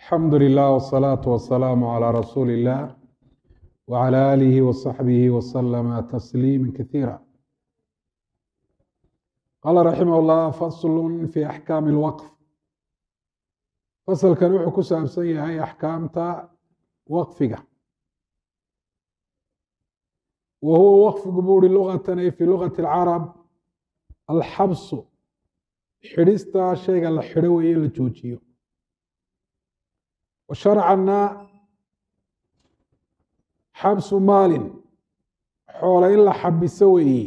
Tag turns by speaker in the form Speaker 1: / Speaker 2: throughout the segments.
Speaker 1: alxamdu lilah wsalaatu wasalaamu calaa rasuuli illah wcala aalihi wasaxbihi wasalama tasliima kasiira qaala raximah llah faslu fi axkaami lwaqf fasalkan wuxuu ku saabsan yahay axkaamta waqfiga wa huwa waqfigu buuri lugatan ay fi lugati alcarab alxabsu xidhista shayga la xidho weeye la joojiyo wa sharcanna xabsu maalin xoole in la xabiso weeye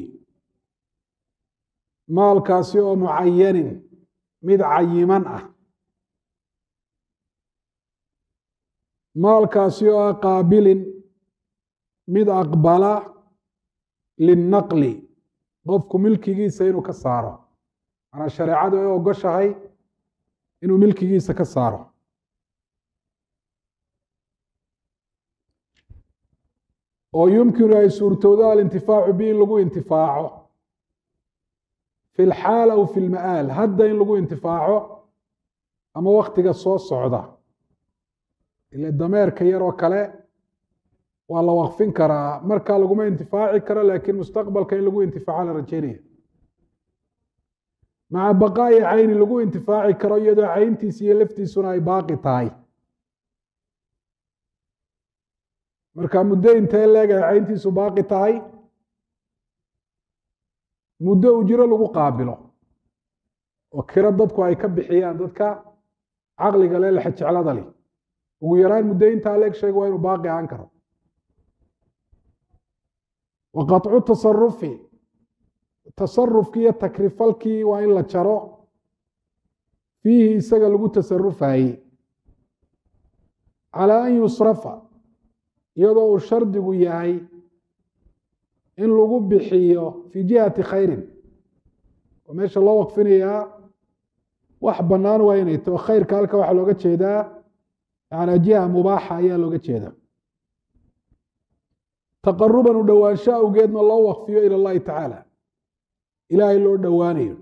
Speaker 1: maalkaasi oo mucayanin mid cayiman ah maalkaasi oo ah qaabilin mid aqbala linnaqli qofku milkigiisa inuu ka saaro manaa shareecadu ay ogoshahay inuu milkigiisa ka saaro oo yumkinu ay suurtowdo alintifaacu bi in lagu intifaaco fi lxaal aw fi lma'aal hadda in lagu intifaaco ama waktiga soo socda ile dameerka yaroo kale waa la waqfin karaa markaa laguma intifaaci karo laakiin mustaqbalka in lagu intifaaco la rajeynaya maca baqaa'i cayni lagu intifaaci karo iyadoo cayntiisa iyo laftiisuna ay baaqi tahay marka muddo intee leegahay cayntiisu baaqi tahay muddo ujiro lagu qaabilo oo kiro dadku ay ka bixiyaan dadka caqliga le lexe jeclada leh ugu yaraan muddo intaa leeg sheega waa inuu baaqi ahaan karo wa qaطcu tasarufi tasarufkii iyo takrifalkii waa in la jaro fiihi isaga lagu tasarufayey calaa an yusrafa iyadoo uu shardigu yahay in lagu bixiyo fii jihati khayrin oo meesha loo waqfinayaa wax bannaan waa inay taho khayrka halka waxaa looga jeedaa yanaa jiha mubaaxa ayaa looga jeedaa taqaruban u dhowaansho awgeedna loo waqfiyo ila اllahi tacaala ilaahay loo dhowaanayo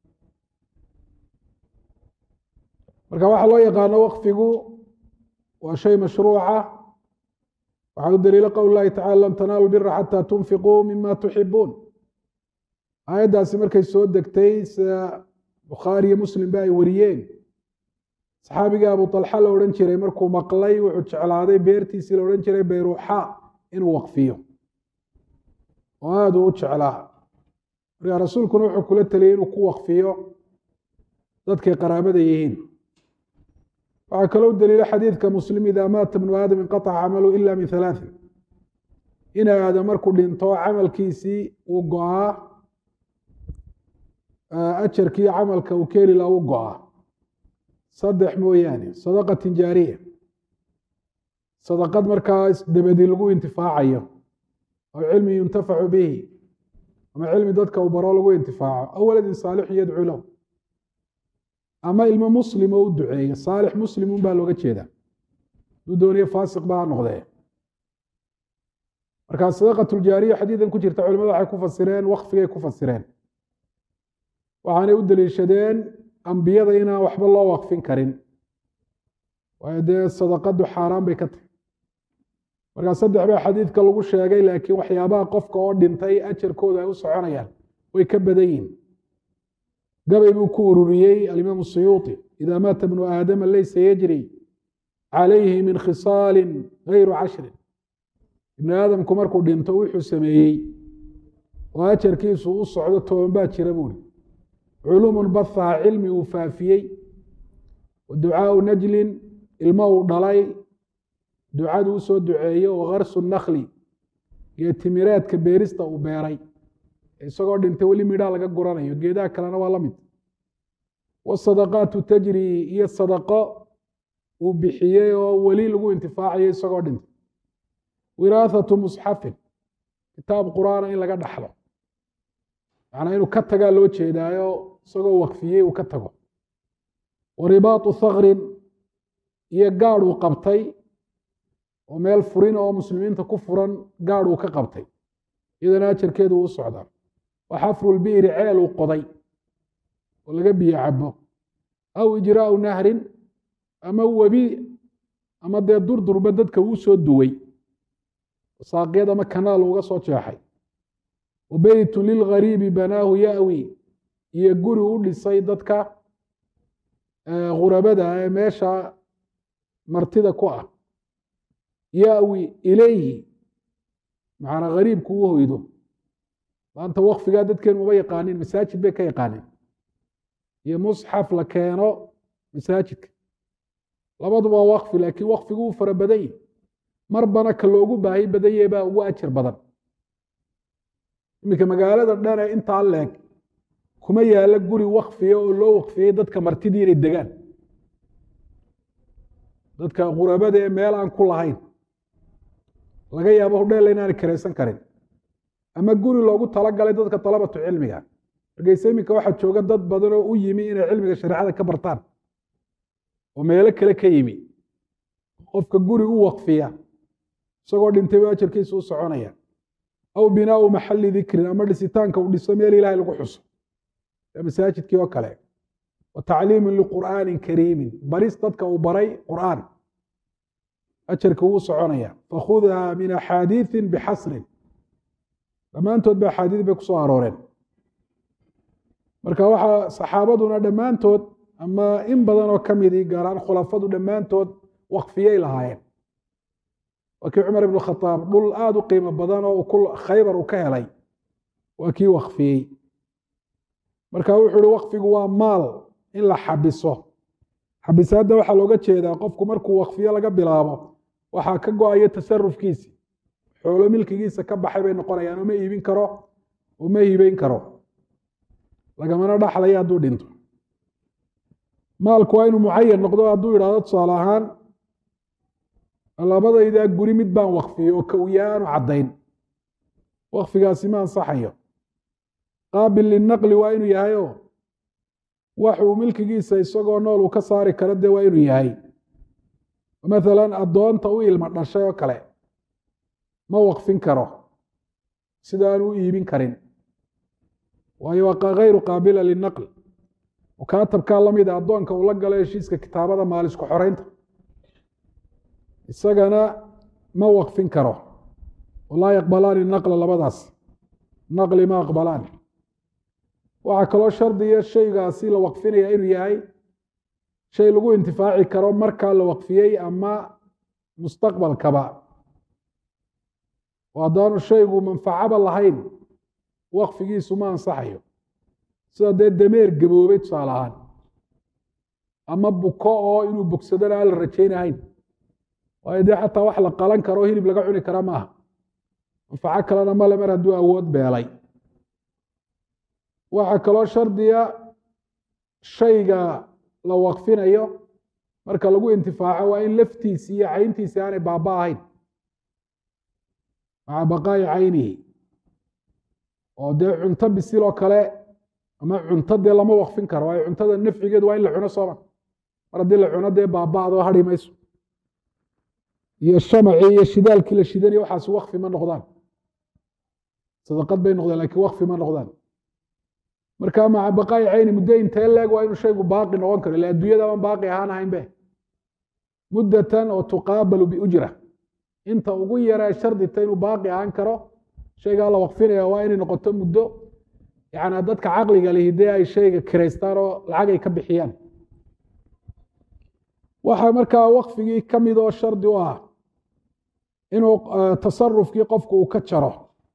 Speaker 1: marka waxaa loo yaqaano waqfigu waa shay mashruuca waxaa u daliilo qowl lahi tacala lam tanaalu bira xataa tunfiquu mima tuxibuun aayaddaasi markay soo degtay sida bukhaariyo muslim ba ay wariyeen saxaabiga abu talxa la odhan jiray markuu maqlay wuxuu jeclaaday beertiisii la odhan jiray bayruuxa inuu waqfiyo oo aada u u jeclaa markaa rasuulkuna wuxuu kula teliyey inuu ku waqfiyo dadkay qaraabada yihiin waxaa kaloo daliilo xadiidka muslim idaa maata bnu aadam inqaطca camalu ila min halaaثin in aadam markuu dhinto camalkiisii uu go-aa ajarkii camalka uu keeli laha u go-aa saddex mooyaane sadaqatin jaariya sadaqad markaa dabadi lagu intifaacayo aw cilmi yuntafacu bihi ama cilmi dadka uu baro lagu intifaaco aw waladin saalixu yadcuu lahu ama ilmo muslim oo u duceeyo saalix muslimun baa looga jeedaa haduu dooniyo faasiq ba ha noqdee markaa sadaqatuljaariya xadiidan ku jirta culimadu waxay ku fasireen waqfigay ku fasireen waxaanay u daliishadeen ambiyada inaan waxba loo waqfin karin waayo dee sadaqadu xaaraan bay ka tahay markaa saddex baa xadiidka lagu sheegay laakiin waxyaabaha qofka oo dhintay ajarkooda ay u soconayaan way ka badan yihin gabay buu ku ururiyey alimaamu suyuuطi ida maata bnu aadama laysa yajri calayhi min khisaalin gayru cashrin ibnu aadamku markuu dhinto wuxuu sameeyey oo ajarkiisu u socdo toban baa jira buuri culuumun bahaha cilmi uu faafiyey wa ducaau najlin ilmo uu dhalay ducadu u soo duceeyo wa karsu nakli geetimireedka beerista uu beeray isagoo dhintay weli midhaa laga guranayo geedaha kalena waa la mid wasadaqaatu tajri iyo sadaqo uu bixiyey oo weli lagu intifaacayo isagoo dhintay wiraathatu musxafin kitaab qur'aana in laga dhaxlo macnaa inuu ka tagaa loo jeedaayo isagoo waqfiyey uu ka tago wa ribaatu thakrin iyo gaadh uu qabtay oo meel furin oo muslimiinta ku furan gaadh uu ka qabtay iyadana ajarkeedu uu socdaa wa xafru lbi'ri ceel uu qoday oo laga biyo cabo aw ijraau nahrin ama webi ama dee durdurba dadka uu soo duway saaqyad ama kanaal uga soo jeexay wa beytun lilgariibi banaahu ya'wi iyo guri u dhisay dadka khurabada ee meesha martida ku ah ya'wi ilayhi macnaa gariibku u hoydo maanta wakfigaa dadkeenu uma yaqaanin masaajid bay ka yaqaaneen iyo musxaf la keeno masaajidka labaduba waa wakfi laakiin wakfigu uu fara badan yahi marbana ka loogu baahi badan yahay baa ugu ajar badan iminka magaalada dhan ee intaa leeg kuma yaalo guri wakfiya oo loo wakfiyey dadka martidii inay degaan dadka khurabada ee meel aan ku lahayn laga yaabo hodheella inaanay karaysan karin ama guri loogu talagalay dadka dalabatu cilmiga markayse iminka waxaa jooga dad badan oo u yimi inay cilmiga shareecada ka bartaan oo meelo kale ka yimi qofka guri u wakfiya isagoo dhintay ba ajarkiisa u soconaya aw binaau maxali dikrin ama dhisitaanka uu dhiso meel ilahay lagu xuso masaajidkii oo kale wa tacliimin liqur'aanin kariimin baris dadka uu baray qur'aan ajarka wuu soconaya fakhudha min axaadiiثi bixasrin dhammaantood ba axaadiid bay ku soo arooreen marka waxaa saxaabaduna dhammaantood ama in badan oo ka midii gaaraan khulafadu dhammaantood wakfiyay lahaayeen waa kii cumar ibn khadaab dhul aada u qiimo badan oo khaybar uu ka helay waa kii wakfiyey marka wuxuu uhi wakfigu waa maal in la xabiso xabisaadda waxaa looga jeedaa qofku markuu wakfiyo laga bilaabo waxaa ka go-ayo tasarufkiisi xoolo milkigiisa ka baxay bay noqonayaan uma iibin karo uma hibeyn karo lagamana dhaxlaya hadduu dhinto maalku waa inuu mucayan noqdo hadduu yidhahdo tusaale ahaan labadaydaa guri mid baan wakfiyey oo ka u yahay aanu caddayn wakfigaasi ma ansaxayo qaabil linaqli waa inuu yahay oo waxuu milkigiisa isagoo nool uu ka saari karo dee waa inuu yahay mathalan addoonta u ilma dhashay oo kale ma wakfin karo sida aanu u iibin karin waayo waa hayru qaabila linaql mukaatabkaa la mida addoonka uu la galo heshiiska kitaabada maalisku xoreynta isagana ma wakfin karo walaa yaqbalaani naqla labadaas naqli ma aqbalaan waxaa kaloo shardiya shaygaasi la wakfinaya inuu yahay shay lagu intifaaci karo markaa la wakfiyey ama mustaqbalkaba oo haddaanu shaygu manfacaba lahayn wakfigiisu ma ansaxayo sida dee dameer gaboobay tusaale ahaan ama buko oo inuu bogsadana aan la rajaynahayn waayo dee xataa wax la qalan karo hilib laga cuni kara maaha manfaco kalena male mar hadduu awood beelay waxaa kaloo shardiya shayga la wakfinayo marka lagu intifaaco waa in laftiisi iyo cayntiisi aanay baaba ahayn maca baqaa'i caynihi oo dee cunto bisil oo kale ama cunto dee lama wakfin karo waayo cuntada nafcigeedu waa in la cuno sooma mar haddii la cuno dee baaba-do hadhi mayso iyo shamacii iyo shidaalkii la shidanaya waxaasi wakfi ma noqdaan sadaqad bay noqdaan lakiin wakfi ma noqdaan marka maca baqaa'i cayni muddo intee leeg waa inuu shaygu baaqi noqon karo ila adduunyadaban baaqi ahaan ahayn be muddatan oo tuqaabalu biujra inta ugu yaree shardita inuu baaqi ahaan karo shaygaa la wakfinaya waa inay noqoto muddo yani dadka caqliga lihi dee ay shayga kiraystaan oo lacag ay ka bixiyaan waxaa markaa wakfigii ka mid oo shardi u ah inuu tasarufkii qofku uu ka jaro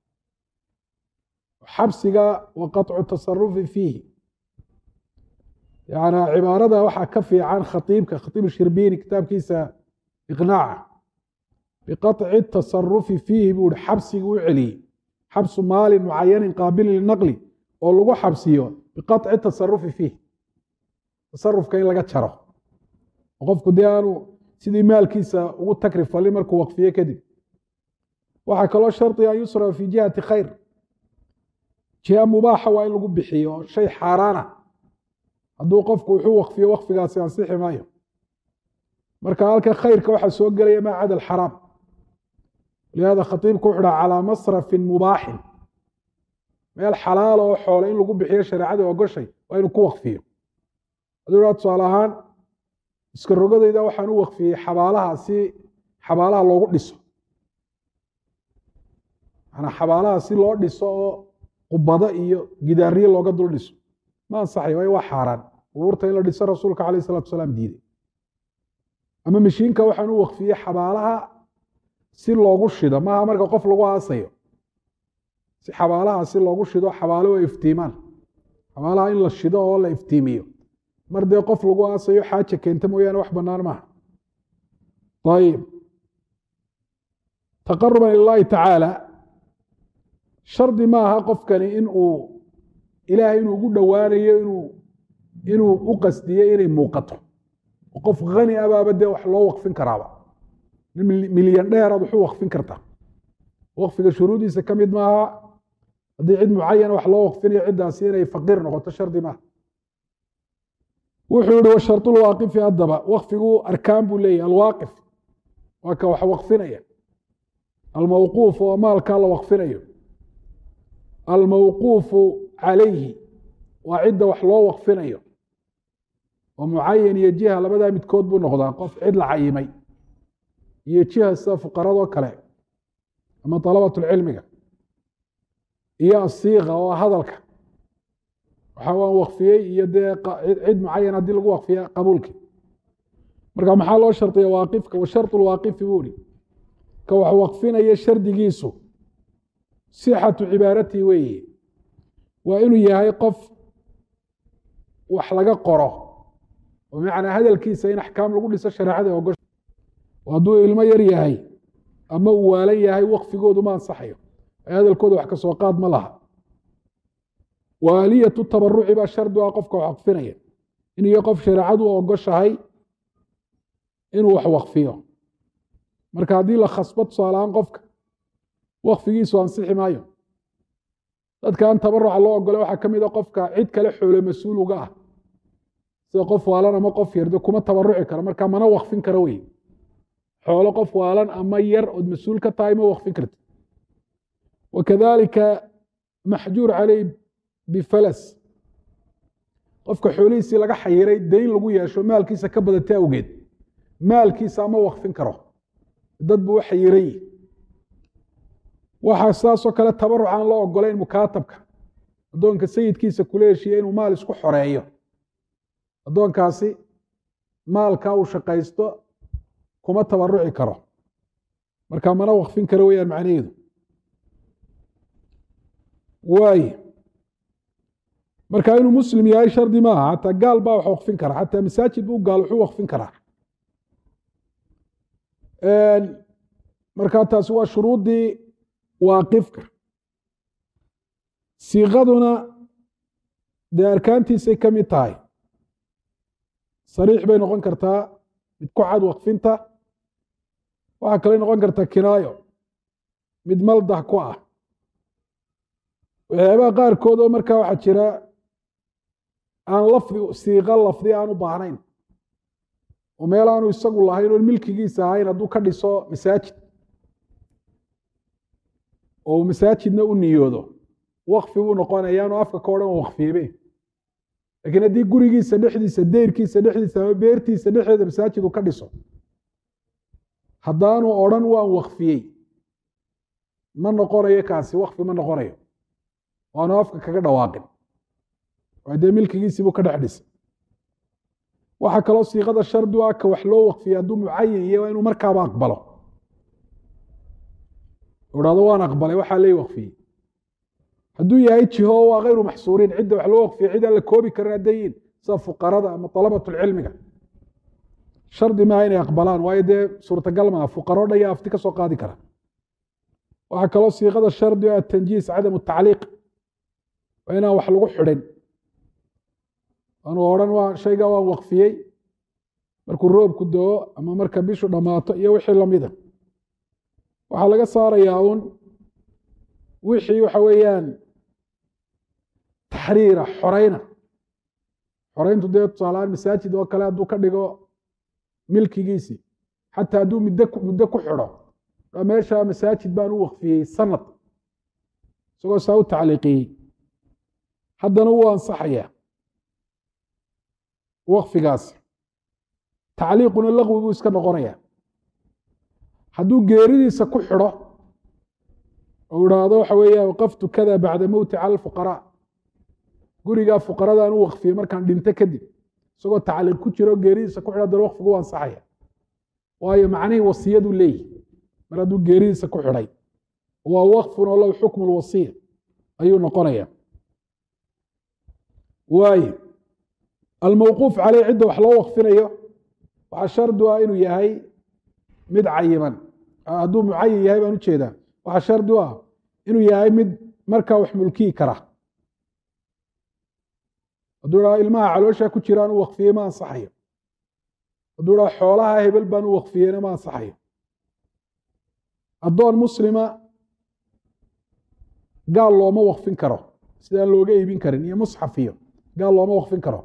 Speaker 1: xabsiga wa qaطcu tasarufi fiihi yani cibaarada waxaa ka fiican khaiibka khaiib shirbini kitaabkiisa iqnaaca biqaطci tasarufi fiihi buu hi xabsiga u celiyey xabsu maalin mucayanin qaabilin linaqli oo lagu xabsiyo biqaطci tasarufi fiih tasarufka in laga jaro qofku dee aanu sidii maalkiisa ugu takri falin markuu wakfiye kadib waxaa kaloo shardiga an yusrafa fi jihati khayr jiha mubaaxa waa in lagu bixiyo shay xaaraana hadduu qofku wuxuu wakfiyo wakfigaasi ansixi maayo marka halka khayrka waxaa soo gelaya maa cada alxaraam lihaada khatiibku wuxu dhaha calaa masrafin mubaaxin meel xalaala oo xoole in lagu bixiyo shareecada ogoshay waa inuu ku wakfiyo hadduu dhaha tusaale ahaan iska rogadayda waxaan u waqfiyey xabaalaha si xabaalaha loogu dhiso manaa xabaalaha si loo dhiso oo qubado iyo gidaariye looga dul dhiso ma ansaxay waayo waa xaaraan qubuurta in la dhiso rasuulka calayh isalatu salaam diiday ama mashiinka waxaan u waqfiyey xabaalaha si loogu shido maaha marka qof lagu aasayo si xabaalaha si loogu shido xabaalo waa iftiimaan xabaalaha in la shido oo la iftiimiyo mar dee qof lagu aasayo xaaja keenta mooyaane wax bannaan maaha ayib taqaruban ilaahi tacaala shardi maaha qofkani in uu ilaahay inuu ugu dhowaanayo inuu inuu u qasdiyo inay muuqato qof hani abaaba dee wax loo waqfin karaaba nin milyan dheeraad waxu waqfin kartaa waqfiga shuruudiisa ka mid maaha haddii cid mucayana wax loo waqfinayo ciddaasi inay faqiir noqoto shardi maaha wuxuu yihi washarulwaaqifi haddaba waqfigu arkaan buu leeyahy alwaaqif waa ka wax waqfinaya almawquuf oo maalkaa la waqfinayo almawquufu calayhi waa cidda wax loo waqfinayo oo mucayan iyo jiha labadaa midkood buu noqdaa qof cid la cayimay iyo jiha sida fuqaradoo kale ama dalabatulcilmiga iyo asiiqa oo hadalka waxa waan waqfiyey iyo dee cid mucayan haddii lagu waqfiya qabuulkii marka maxaa loo shardiya waaqifka wa shardu lwaaqifi buu ihi ka wax waqfinaya shardigiisu sixatu cibaaratii weeye waa inuu yahay qof wax laga qoro oo bimacnaa hadalkiisa in axkaam lagu dhiso shareecada ogosha hadduu ilmo yar yahay ama uu waalan yahay waqfigoodu ma ansaxayo ay hadalkooda wax ka soo qaad ma laha waaliyatu tabaruci baa shardi ah qofka wax waqfinaya in iyo qof shareecadu ogoshahay inuu wax waqfiyo marka haddii la khasbo tusaalahaan qofka waqfigiisu ansixi maayo dadka aan tabaruca loo ogolay waxaa ka mid a qofka cid kale xoolo mas-uul uga ah sida qof waalan ama qof yarde kuma tabaruci karo marka mana waqfin karo wey xoolo qof waalan ama yar ood mas-uul ka tahay ma waqfin karti wakadalika maxjuur caleyh bifalas qofka xoolihiisii laga xayiray dayn lagu yeesho maalkiisa ka badatay awgeed maalkiisa ma waqfin karo dad buu u xayiray waxaa saasoo kale tabaruc aan loo ogolayn mukaatabka addoonka sayidkiisa kula heshiiya inuu maal isku xoreeyo addoonkaasi maalka uu shaqaysto kuma tabaruci karo marka mana waqfin karo weyaan macnaheedu waay marka inuu muslim yahay shardi maaha xataa gaal baa wax waqfin kara xataa masaajid buu gaal wuxuu waqfin karaa marka taasi waa shuruuddii waaqifka siiqaduna dee arkaantiisay ka mid tahay sariix bay noqon kartaa mid ku cad waqfinta waxaa kale noqon kartaa kinaayo mid maldah ku ah waxyaabaha qaarkood oo markaa waxaa jira aan lafdi siiqa lafdi aan u baahnayn oo meel aanu isagu lahayn oon milkigiisa ahayn hadduu ka dhiso masaajid oo uu masaajidna u niyoodo waqfi buu noqonayaanu afka ka odhan waqfiyebe lakiin haddii gurigiisa dhexdiisa deyrkiisa dhexdiisa ama beertiisa dhexdeeda masaajid uu ka dhiso haddaanu odhan waan waqfiyey ma noqonayo kaasi waqfi ma noqonayo waanu afka kaga dhawaaqin waa dee milkigiisii buu ka dhex dhisay waxaa kaloo siiqada shardi u ah ka wax loo waqfiyay hadduu mucayin iyo waa inuu markaaba aqbalo dhahdo waan aqbalay waxaa lay waqfiyey hadduu yahay jiho waa kayru maxsuuriin cidda wax loo waqfiya cid aan la koobi karin hadday yihin sida fuqarada ama dalabatulcilmiga shardi maaha inay aqbalaan waayo dee suurtagal maaha fuqaro dhan yaa afti ka soo qaadi kara waxaa kaloo siiqada shardi ah atanjiis cadamu tacliiq waa inaan wax lagu xidhin anuu odhan waa shaygaa waan waqfiyey markuu roobku doo ama marka bishu dhammaato iyo wixii lamida waxaa laga saarayaa uun wixii waxa weeyaan taxriira xoreyna xoreyntu dee tusaalahaan masaajid oo kale hadduu ka dhigo milkigiisii xataa hadduu muddo muddo ku xidho meesha masaajid baan u waqfiyey sanad isagoo saa u tacliiqiyey haddana wuu ansaxayaa waqfigaasi tacliiquna laqwi buu iska noqonaya hadduu geeridiisa ku xidho oo idhaahdo waxa weeya waqaftu kada bacda mowti cala alfuqaraa gurigaa fuqaradaan u waqfiyey markaan dhinto kadib isagoo tacliiq ku jiro geeridiisa ku xidho dana waqfigu u ansaxaya waayo macnihii wasiyaduu leeyihi mar hadduu geeridiisa ku xidhay waa waqfun oo lahu xukmu lwasiya ayuu noqonaya waaye almawquuf caleyh cidda wax loo waqfinayo waxaa shardu ah inuu yahay mid cayiman hadduu mucayin yahay baan ujeedaa waxaa shardi u ah inuu yahay mid markaa wax mulkiyi kara hadduu idhaha ilmaha caloosha ku jiraan u waqfiyey ma ansaxayo hadduu idhaha xoolaha hebel baan u waqfiyeyna ma ansaxayo addoon muslima gaal looma waqfin karo sidaan looga iibin karin iyo musxaf iyo gaal looma waqfin karo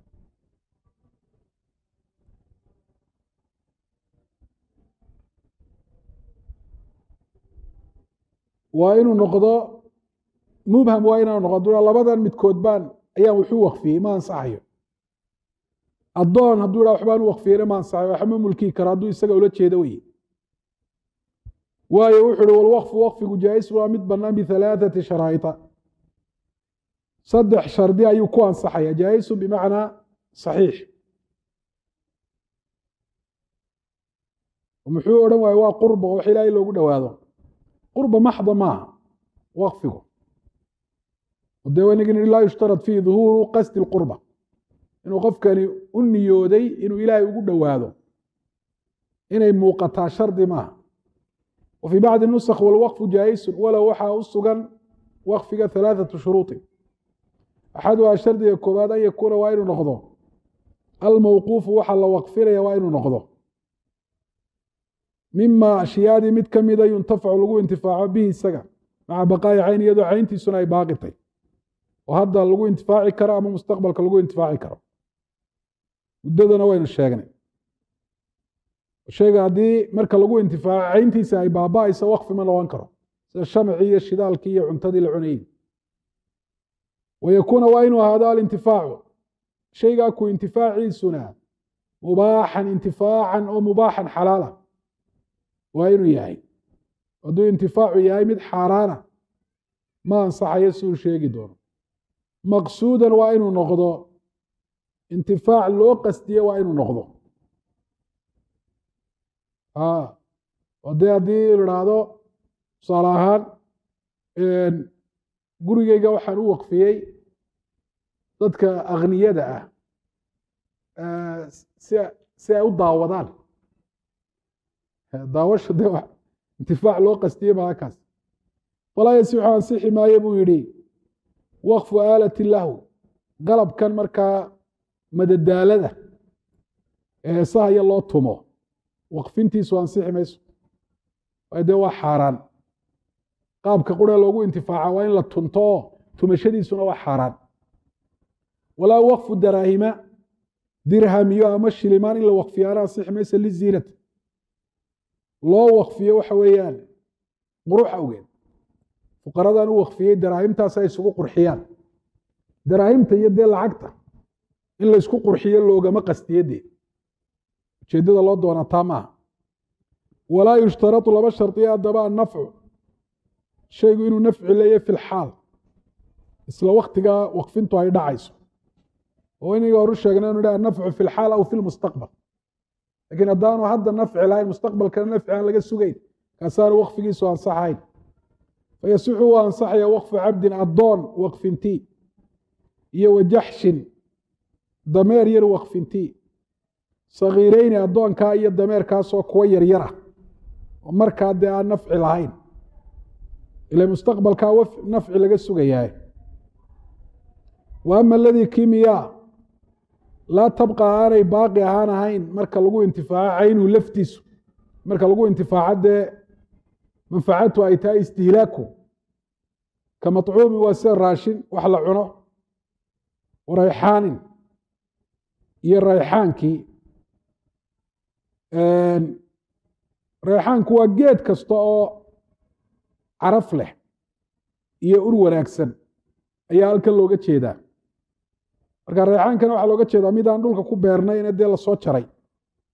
Speaker 1: waa inuu noqdo mubham waa inaanu noqdo labadan midkood baan ayaan wuxuu waqfiyey ma ansaxayo addoon hadduu idhaha waxbaan u waqfiyeyna ma ansaxayo waxma mulkii karo hadduu isaga ula jeedo weye waayo wuxu uhi walwaqfu waqfigu jaais waa mid bannaan bihalaaثati sharaa'ita saddex shardi ayuu ku ansaxaya jaa'isu bimacnaa saxiix muxuu odhan waaye waa qurba oo wax ilaahay loogu dhowaado qurba maxda maaha waqfigu dee wanigi nihi laa yushtarad fiihi duhuuru qasdi اlqurba inuu qofkani u niyooday inuu ilaahay ugu dhowaado inay muuqataa shardi maaha wa fii bacdi nusakh walwaqfu jaa'isun walow waxaa u sugan waqfiga halaaثatu shuruuطin axaduhaa shardiga koowaad an yakuuna waa inuu noqdo almawquufu waxa la waqfinaya waa inuu noqdo mima ashyaadii mid ka mida yuntafacu lagu intifaaco bihi isaga maca baqaa'i cayn iyadoo cayntiisuna ay baaqitay oo hadda lagu intifaaci karo ama mustaqbalka lagu intifaaci karo muddadana waynu sheegnay shayga haddii marka lagu intifaaco cayntiisa ay baaba'ayso waqfi ma noqon karo sida shamcii iyo shidaalkii iyo cuntadii la cunayey wayakuuna waa inuu ahaado alintifaacu shaygaa ku intifaaciisuna mubaaxan intifaacan oo mubaaxan xalaala waa inuu yahay hadduu intifaacu yahay mid xaaraana ma ansaxayo siduu sheegi doono maqsuudan waa inuu noqdo intifaac loo qasdiye waa inuu noqdo dee haddii la idhaahdo tusaale ahaan gurigeyga waxaan u waqfiyey dadka akhniyada ah si ay u daawadaan daawasha de intifaac loo qastiye maa kaas falaa yasixu ansixi maayo buu yidhi waqfu aalati lahu qalabkan markaa madadaalada eesahaya loo tumo waqfintiisu ansixi mayso waayo dee waa xaaraan qaabka quree loogu intifaaca waa in la tunto oo tumashadiisuna waa xaaraan walaa waqfu daraahima dirhamiyo ama shilimaan in la waqfiyaana ansixi mayso liziinati loo waqfiyo waxa weeyaan qurux awgeed fuqaradan u waqfiyey daraahimtaas ay isugu qurxiyaan daraahimta iyo dee lacagta in la ysku qurxiyo loogama qastiye dee ujeeddada loo doonaa taa maaha walaa yushtaratu laba shardiya haddaba annafcu shaygu inuu nafci leeyahy fi lxaal isla waktigaa waqfintu ay dhacayso oo inaga horu sheegna inu ha annafcu fi lxaal aw fi lmustaqbal lakiin haddaanu hadda nafci lahayn mustaqbalkana nafci aan laga sugayn kaasaanu waqfigiisu ansaxayn fayasixu waa ansaxaya waqfu cabdin addoon waqfintii iyo wajaxshin dameer yar waqfintii sagiireyni addoonkaa iyo dameerkaasoo kuwa yaryara oo markaa dee aan nafci lahayn ila mustaqbalkaa nafci laga sugayaa wa ama aladii kimiyaa laa tabqa aanay baaqi ahaan ahayn marka lagu intifaaco caynuhu laftiisu marka lagu intifaaco dee manfacatu ay tahay istihlaaku ka maطcuumi waa sida raashin wax la cuno warayxaanin iyo rayxaankii rayxaanku waa geed kasta oo caraf leh iyo ur wanaagsan ayaa halkan looga jeedaa marka rayxaankana waxaa looga jeedaa mid aan dhulka ku beernayna dee lasoo jaray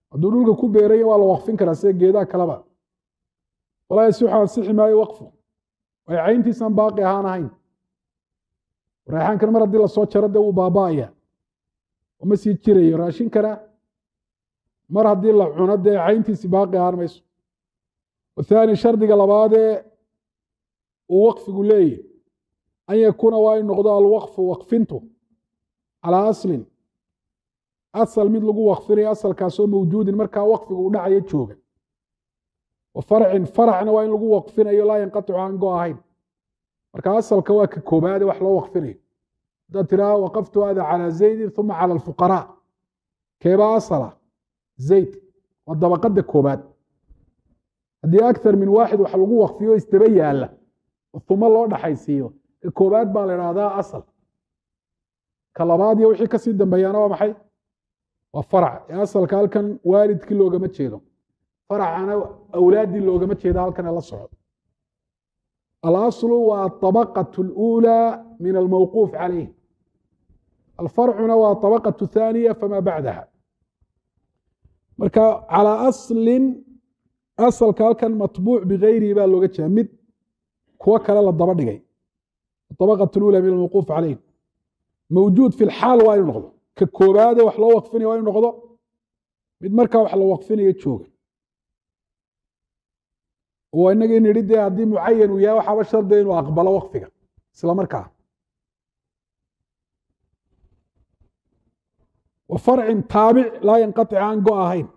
Speaker 1: hadduu dhulka ku beeray waa la waqfin karaa sida geedaha kaleba walaa yasixu ansixi maayo waqfu ay cayntiisan baaqi ahaan ahayn reexaankan mar haddii lasoo jaro dee wuu baaba'aya ma sii jirayo raashinkana mar haddii la cuno dee cayntiisi baaqi ahaan mayso wathaani shardiga labaadee uu waqfigu leeyahy an yakuuna waa in noqdo alwaqfu waqfintu calaa aslin asal mid lagu waqfinayo asalkaasoo mawjuudin markaa waqfigu u dhacayo jooga wa farcin faracna waa in lagu waqfinayo laa yanqaticu aan go ahayn marka asalka waa ka koobaade wax loo waqfinayo haddaad tiraa waqaftu hada calaa zaydin uma cala alfuqaraa keebaa asala zayd waa dabaqada koobaad haddii akthar min waaxid wax lagu waqfiyo isdaba yaala uma loo dhaxaysiiyo ka koobaad baa la idhaahdaa asal ka labaad iyo wixii kasii dambeeyaana waa maxay waa farac ee asalka halkan waalidkii loogama jeedo faracana awlaaddii loogama jeedo halkan ee la socdo alaslu waa aطabaqaة اlأulى min almawquuf calayh alfarcuna waa aطabaqaة الثaaniya fama bacdaha marka calىa aslin asalka halkan matbuuc bigayrihi baa looga jeeda mid kuwo kale la daba dhigay aطabaqaة اlأulى min almawquuf calayh mawjuud fi lxaal waa inu noqdo ka koobaade wax loo waqfinaya waa inu noqdo mid markaa wax la waqfinayo jooga oo inagii nidhi dee haddii mucayan uu yahay waxaaba shardiga inuu aqbalo waqfiga isla markaa wa farcin taabic laa yanqatic aan go ahayn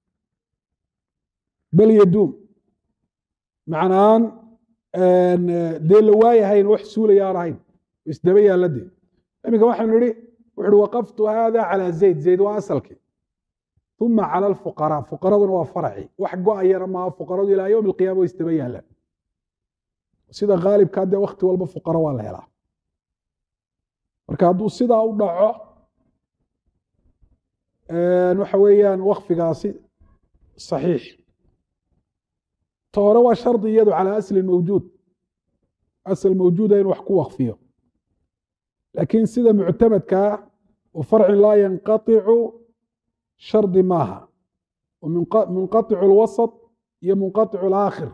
Speaker 1: bal yaduum macnaan dee la waayahayn wax suulaya aan ahayn isdaba yaalla dee iminka waxaanu nidhi wuxu uhi waqaftu hada calaa zayd zayd waa asalkii uma calى alfuqaraa fuqaraduna waa farci wax go-ayana maaha fuqaradu ilaa yowm alqiyama way isdaba yaalaan sida khaalibkaa dee wakti walba fuqaro waa la helaa marka hadduu sidaa u dhaco waxa weeyaan wakfigaasi صaxiix ta hore waa shardi iyadu calى asli mawjuud asl mawjuuda in wax ku wakfiyo laakiin sida muctamadkaa wa farcin laa yanqaطicu shardi maaha munqaطicu اlwasaط iyo munqaطicu اlaakhir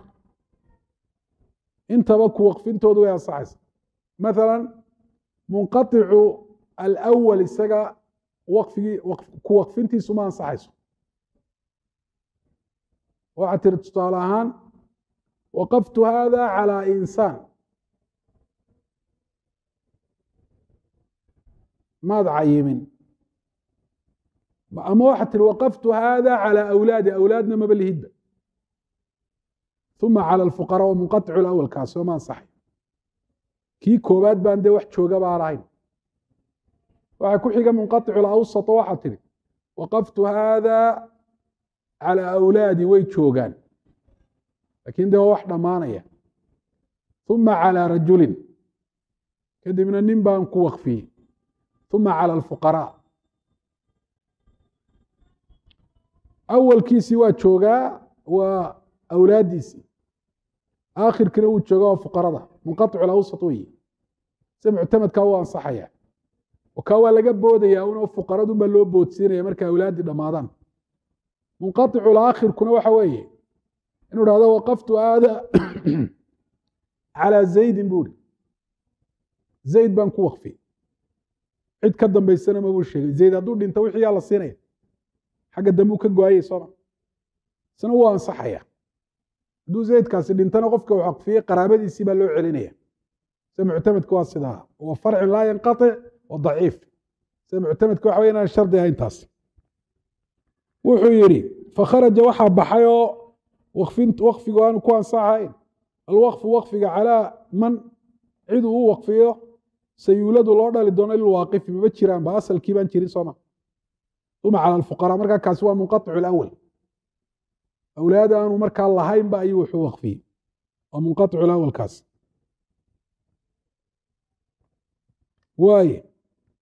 Speaker 1: intaba ku waqfintoodu way ansaxaysa maala munqaطicu alأwal isaga waqfigii ku waqfintiisu ma ansaxayso waxaa tiri tusaale ahaan waqaftu hada calى insaan maad cayimin ama waxaa tiri waqaftu hada calى awlaadi awlaadna maba lihidba uma calى alfuqaraa wa munqaطicu اlawal kaasi oo ma ansaxay kii koobaad baan dee wax jooga baan ahayn waxaa ku xiga munqaطicu اlawsaط waxaa tiri waqaftu hada calى awlaadi way joogaan lakin de waa wax dhammaanaya uma calى rajulin kadibna nin baan ku waqfiyey uma calى alfuqaraa awalkiisii waa joogaa waa awlaaddiisii aakhirkiina wuu joogaa waa fuqarada munqaطicu lawsat weyi se muctamadkaa u ansaxaya oo kaa waa laga boodaya un fuqaradun baa loo boodsiinaya markay awlaaddii dhammaadaan munqaطicu laakhirkuna waxa weeye inuu dhahdo waqaftu aada calى zaydin bu uri zayd baan ku waqfiyey cid ka dambaysana mabuu sheegay zayd hadduu dhinto wixii yaa la siinaya xagga dambe u ka go-ayay sooma isna wuu ansaxaya hadduu zaydkaasi dhintana qofka uu waqfiyey qaraabadiisii baa loo celinaya sida muctamadka waa sidaa wa farcin laa yanqaطic wa daciif sida muctamadka waxa wey inaan shardi ahayn taas wuxuu yidhi fakharaja waxaa baxay oo waqfigu aanu ku ansaxayn alwaqfu waqfiga calaa man cid uu u waqfiyo sayuuladu loo dhali doono lilwaaqifi mama jiraan ba asalkii baan jirin sooma uma calى alfuqaraa markaa kaasi waa munqaطicu اlawal awlaad aanu markaa lahaynba ayuu wuxuu waqfiyey waa munqaطicu lawal kaas waaye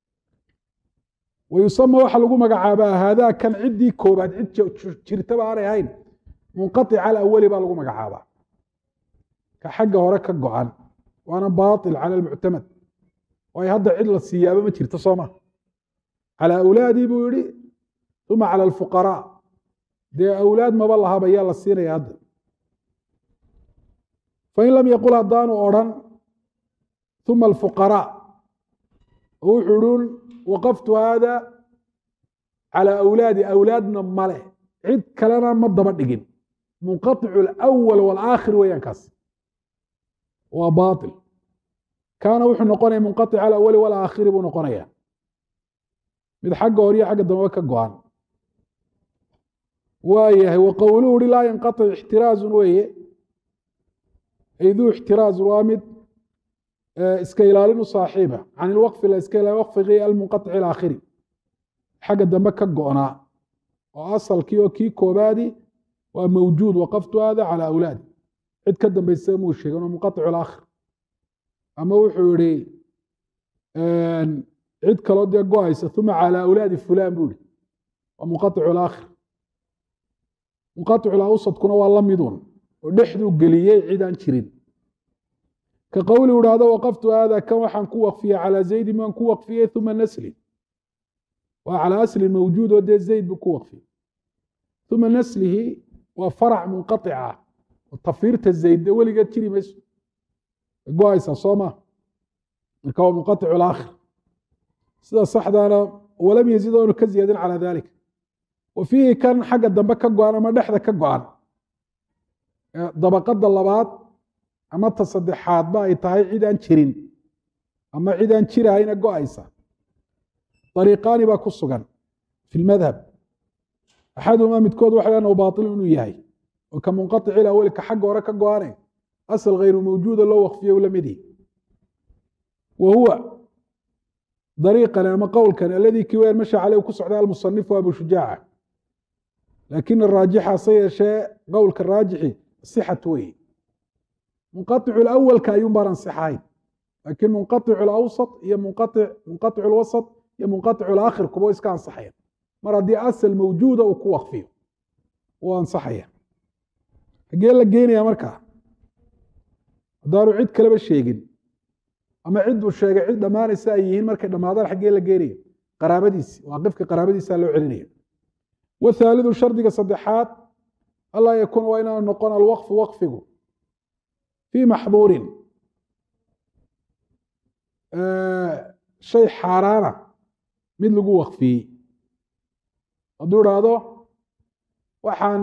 Speaker 1: wayusama waxaa lagu magacaabaa haadaa kan ciddii koobaad cid jirtaba aanay ahayn munqaطica alawali baa lagu magacaabaa ka xagga hore ka go-an waana baaطil calى اlmuctamad waayo hadda cid la siiyaaba ma jirto sooma calى awlaadii buu yihi uma calى alfuqaraa dee awlaad maba lahaba yaa la siinaya hadda fain lam yaqul haddaanu odrhan uma alfuqaraa oo wuxuu idhun waqaftu haada calaa awlaadi awlaadna male cid kalena ma daba dhigin munqaicu alawal waalaakhir weeyaan kaas waa baail kaana wuxuu noqonaya munqaic alawali walaakhiri buu noqonaya mid xagga hor iyo xagga dambeba ka go-an waayahay wa qowluhu uhi laa yanqaic ixtiraazun weeye ay duu ixtiraazun waa mid iska ilaalinu saaxiiba can ilwaqfi la iska ilaali waqfigii almunqaic alaakhiri xagga dambe ka go-naa oo asalkii oo kii koobaadi waa mawjuud waqaftu hada calى awlaadi cid ka dambaysa muu sheegin oo munqaic alaakhir ama wuxuu yihi cid kaloo dee go-aysa uma calى awlaadi fulan buu yihi waa munqaic alaakhir munqaic alawsadkuna waa la midun oo dhexduu geliyey cid aan jirin ka qowli idhaahdo waqaftu hada kan waxaan ku waqfiyey calى zaydin waan ku waqfiyey uma naslin waa calى aslin mawjuud oo dee zayd buu ku waqfiyey uma naslihi waa farac munqaica tafiirta zayd dee weligeed jiri mayso go-aysa soo ma marka waa munqaic alaakhir sida saxdaana walam yazid oonu ka ziyaadin calى dalik wa fiihi kan xagga dambe ka go-an ama dhexda ka go-an dabaqada labaad ama ta saddexaadba ay tahay cid aan jirin ama cid aan jirahayna go-aysa ariiqaani baa ku sugan fi lmadhab axaduhumaa midkood waxa annahu baailu inuu yahay oo ka munqaici ilawali ka xagga hore ka go-ane asal hayru mawjuuda loo waqfiye u lamidhi wa huwa dariiqani ama qowlkani aladii kii weyaan masha caleyh ku socda almusanifu abu shujaaca laakin araajixa se yeeshee qowlka raajixi sixatu wey munqaicu lawalka ayuun baan ansixahayn laakiin munqaicu lawsat iyo munqaicu lwasat iyo munqaicu alaakhir kuba iska ansaxaya mar haddii asal mawjuuda uu ku waqfiyo uu ansaxaya xaggee la geynaya markaa haddaanu cid kaleba sheegin ama cid uu sheegay cid dhammaanaysa ay yihiin markay dhammaadaan xaggee la geenaya qaraabadiisi waaqifka qaraabadiisa loo celinaya wathaalidu shardiga saddexaad allaa yakuuna waa inaanu noqon alwaqfu waqfigu fii maxduurin shay xaaraana mid lagu waqfiyey hadduu idhaahdo waxaan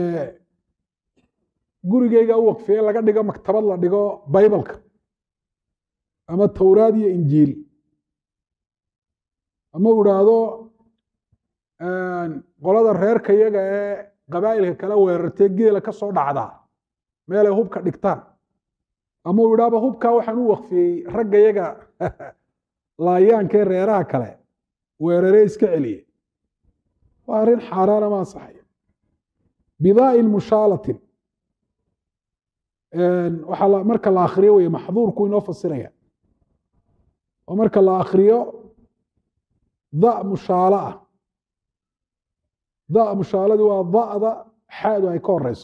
Speaker 1: gurigeyga u waqfiyey laga dhigo maktabad la dhigo baybalka ama towraad iyo injiil ama u idhaahdo qolada reerka iyaga ee qabaa'ilka kala weerartee geela ka soo dhacdaa meelay hubka dhigtaan ama uu idhaahdo hubkaa waxaan u waqfiyey ragga yaga laayaankee reeraha kale weeraree iska celiye waa arrin xaaraana ma ansaxayo bidaa'in mushaalatin waxaa marka la akriyo wey maxduurku inoo fasiraya oo marka la akriyo da mushaalo ah da mushaaladi waa da'da xaadu ay ka horeyso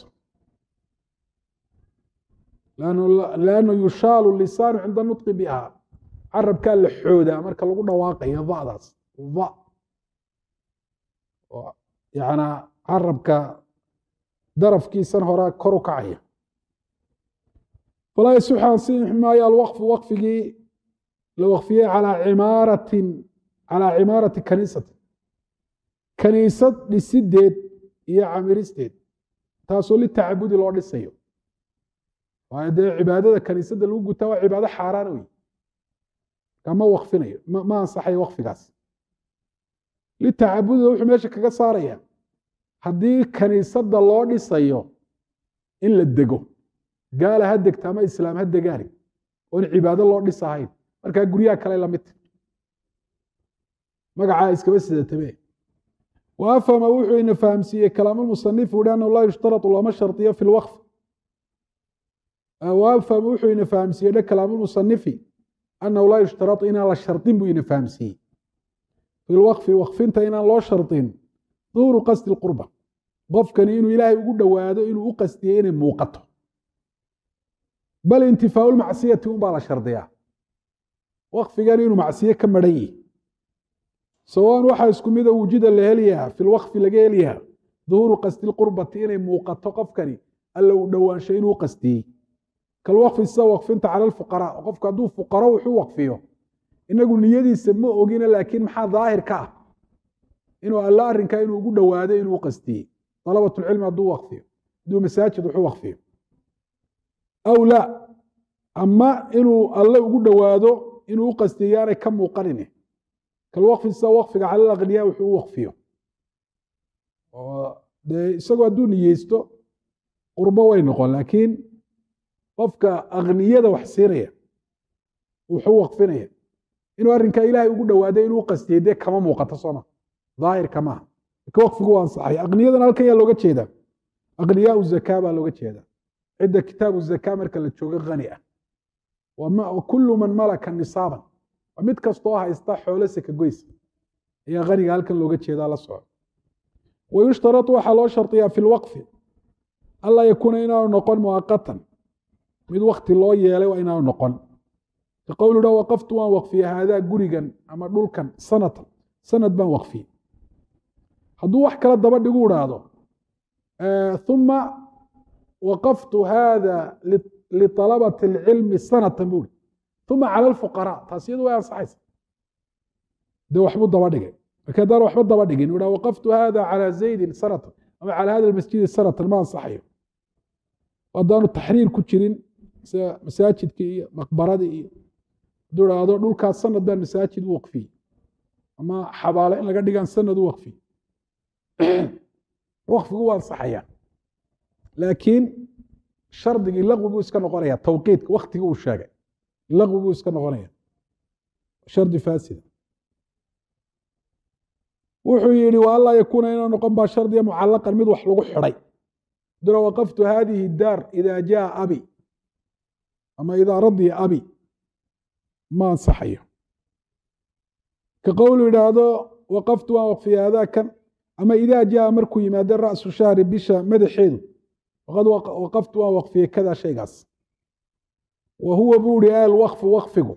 Speaker 1: lannu yushaalu lisaanu cinda nutqi biha carabkaa la xoodaa marka lagu dhawaaqayo da'daas da yana carabka darafkiisan horaa kor u kacaya falaa yasixu ansixi maayo alwaqfu waqfigii la waqfiyey calaa cimaaratin calaa cimaarati kaniisati kaniisad dhisideed iyo camiristeed taasoo litacabudi loo dhisayo waayo dee cibaadada kaniisadda lagu gutaa waa cibaado xaaraan wey kama waqfinayo ma ansaxayo waqfigaas litacabudida wuxuu meesha kaga saaraya haddii kaniisadda loo dhisayo in la dego gaala ha degta ama islaam ha degaani oon cibaado loo dhisahayn markaa guryaha kale lamidta magacaa iskaba sidatabe wa afhama wuxuu ina fahamsiiyey kalaamulmusanifu uhi annahu laa yushtaratu looma shardiyo fi lwaqf wa afhama wuxuu ina fahamsiiyey dhe kalaamulmusanifi annahu laa yushtaratu inaan la shardin buu ina fahamsiiyey fi lwaqfi waqfinta inaan loo shardin duuru qasdi lqurba qofkani inuu ilaahay ugu dhowaado inuu u qastiyey inay muuqato bal intifaau lmacsiyati un baa la shardiyaa waqfigan inuu macsiye ka maran yihi sawaan waxaa isku mida wujida la helyaha fi lwaqfi laga helyaha duhuuru qasdi lqurbati inay muuqato qofkani alla uu dhowaansho inuu qastiyey kalwaqfi sida waqfinta cala alfuqaraa qofku hadduu fuqaro wuxuu waqfiyo inagu niyadiisa ma ogina laakiin maxaa daahir ka ah inuu alla arrinkaa inuu ugu dhowaado inuu qastiyey dalabatulcilmi hadduu waqfiyo hadduu masaajid wuxuu waqfiyo aw laa ama inuu alle ugu dhowaado inuu u qastiyo yaanay ka muuqanin kalwaqfi sida waqfiga cala alaqniyaa wuxuu u waqfiyo dee isagoo hadduu niyeysto qurbo way noqon laakiin qofka akniyada wax siinaya wuxuu waqfinaya inuu arrinkaa ilaahay ugu dhowaado inuu qastiyey dee kama muuqato sooma daahirka maaha laakiin waqfigu waa ansaxay aqniyadana halkan yaa looga jeedaa aqniyaau zakaa baa looga jeedaa cidda kitaabu zakaa marka la joogo hani ah kullu man malaka nisaaban waa mid kastoo haysta xoolo seka goys ayaa haniga halkan looga jeedaa la soco wayushtaratu waxaa loo shardiyaa fi lwaqfi anlaa yakuuna inaanu noqon muaqatan mid wakti loo yeelay waa inaanu noqon ka qowlu dha waqaftu waan waqfiye haadaa gurigan ama dhulkan sanatan sanad baan waqfiye hadduu wax kala daba dhigu idhaahdo uma waqaftu hada liطalabati اlcilmi sanatan buri uma cala alfuqaraa taas iyadu way ansaxaysa dee waxbuu daba dhigay markii haddaan waxba daba dhigin u waqaftu hada calى zaydin sanatan ama calى hada masjidi sanatan ma ansaxayo haddaanu taxriir ku jirin sida masaajidkii iyo maqbaradii iyo hadduu idhaahdo dhulkaas sanad baan masaajid u waqfiyey ama xabaalo in laga dhigaan sanad u waqfiy waqfigu waa ansaxaya laakiin shardigii laqwi buu iska noqonaya tawqiidka waktiga uu sheegay laqwi buu iska noqonaya shardi faasida wuxuu yihi wa anlaa yakuuna inaa noqon baa shardiga mucalaqan mid wax lagu xidhay dura waqaftu hadihi daar ida jaa abi ama idaa radiya abi ma ansaxayo ka qowlu yidhaahdo waqaftu waan waqfiya hadaakan ama idaa jaa markuu yimaado ra'su shahri bisha madaxeedu waqad waqaftu waan waqfiyey kada shaygaas wa huwa buu ihi alwaqfu waqfigu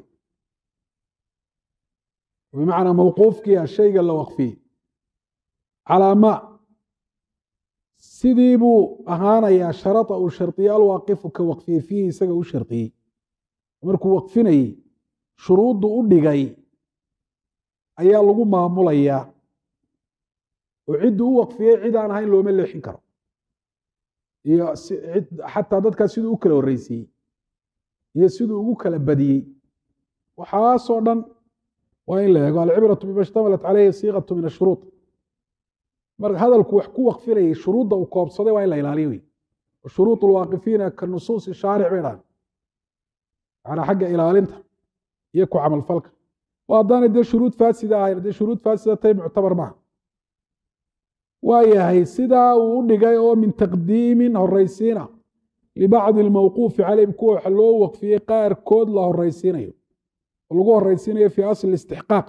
Speaker 1: bimacnaa mawquufkiia shayga la waqfiyey calaa ma sidii buu ahaanayaa sharada uu shardiye alwaaqifu ka waqfiyey fiihi isaga u shardiyey markuu waqfinayey shuruuddu u dhigay ayaa lagu maamulayaa oo cidduu u waqfiyey cid aan ahayn looma leexin karo iyo xataa dadkaa siduu u kala horreysiiyey iyo siduu ugu kala badiyey waxaasoo dhan waa in la eego alcibratu bima ishtamalat caleyhi siiqatu min ashuruud marka hadalku wax ku waqfinayay shuruudda uu koobsaday waa in la ilaaliyo wey shuruud lwaaqifiina ka nusuusi shaaric bay dhahan manaa xagga ilaalinta iyo ku camalfalka oo haddaanay dee shuruud faasida ahayn dee shuruud faasida tay muctabar maaha waa yahay sidaa uu u dhigay oo min taqdiimin horeysiina libacdi almawquufi caleyhim kuwa wax loo waqfiyey qaarkood la horeysiinayo oo lagu horeysiinayo fii asli istixqaaq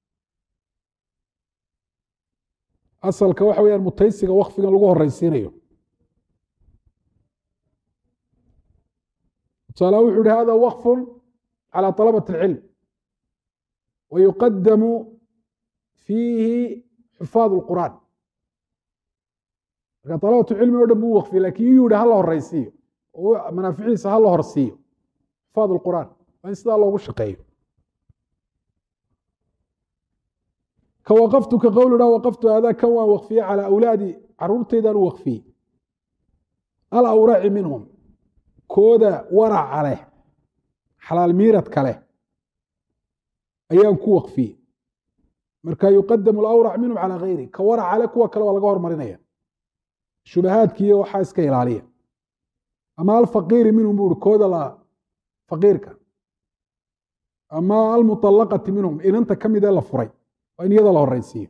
Speaker 1: asalka waxa weyaan mutaysiga waqfigan lagu horeysiinayo tusaala wuxu uhi hada waqfu calى طalabaة اlcilm wayuqadamu fiihi xufaad اlqur'aan marka alabat cilmi o dhan buu waqfiye lakin yuu yihi hala horeysiiyo oo manaaficiisa hala horsiiyo xufaad اlqur'aan waa in sidaa loogu shaqeeyo ka waqaftu ka qowl ha waqaftu hada kan waan waqfiye calى awlaadi caruurtaydaan u waqfiyey alawraci minhum kooda waraca leh xalaal miiradka leh ayaan ku waqfiyey marka yuqadamu alawrac minhum calى gayri ka waraca leh kuwa kale waa laga hormarinaya shubahaadkiiyo waxaa iska ilaaliya ama alfaqiiri minhum bu uri kooda la faqiirka ama almuطalaqati minhum inanta ka mid ee la furay waa in iyada la horeysiiyo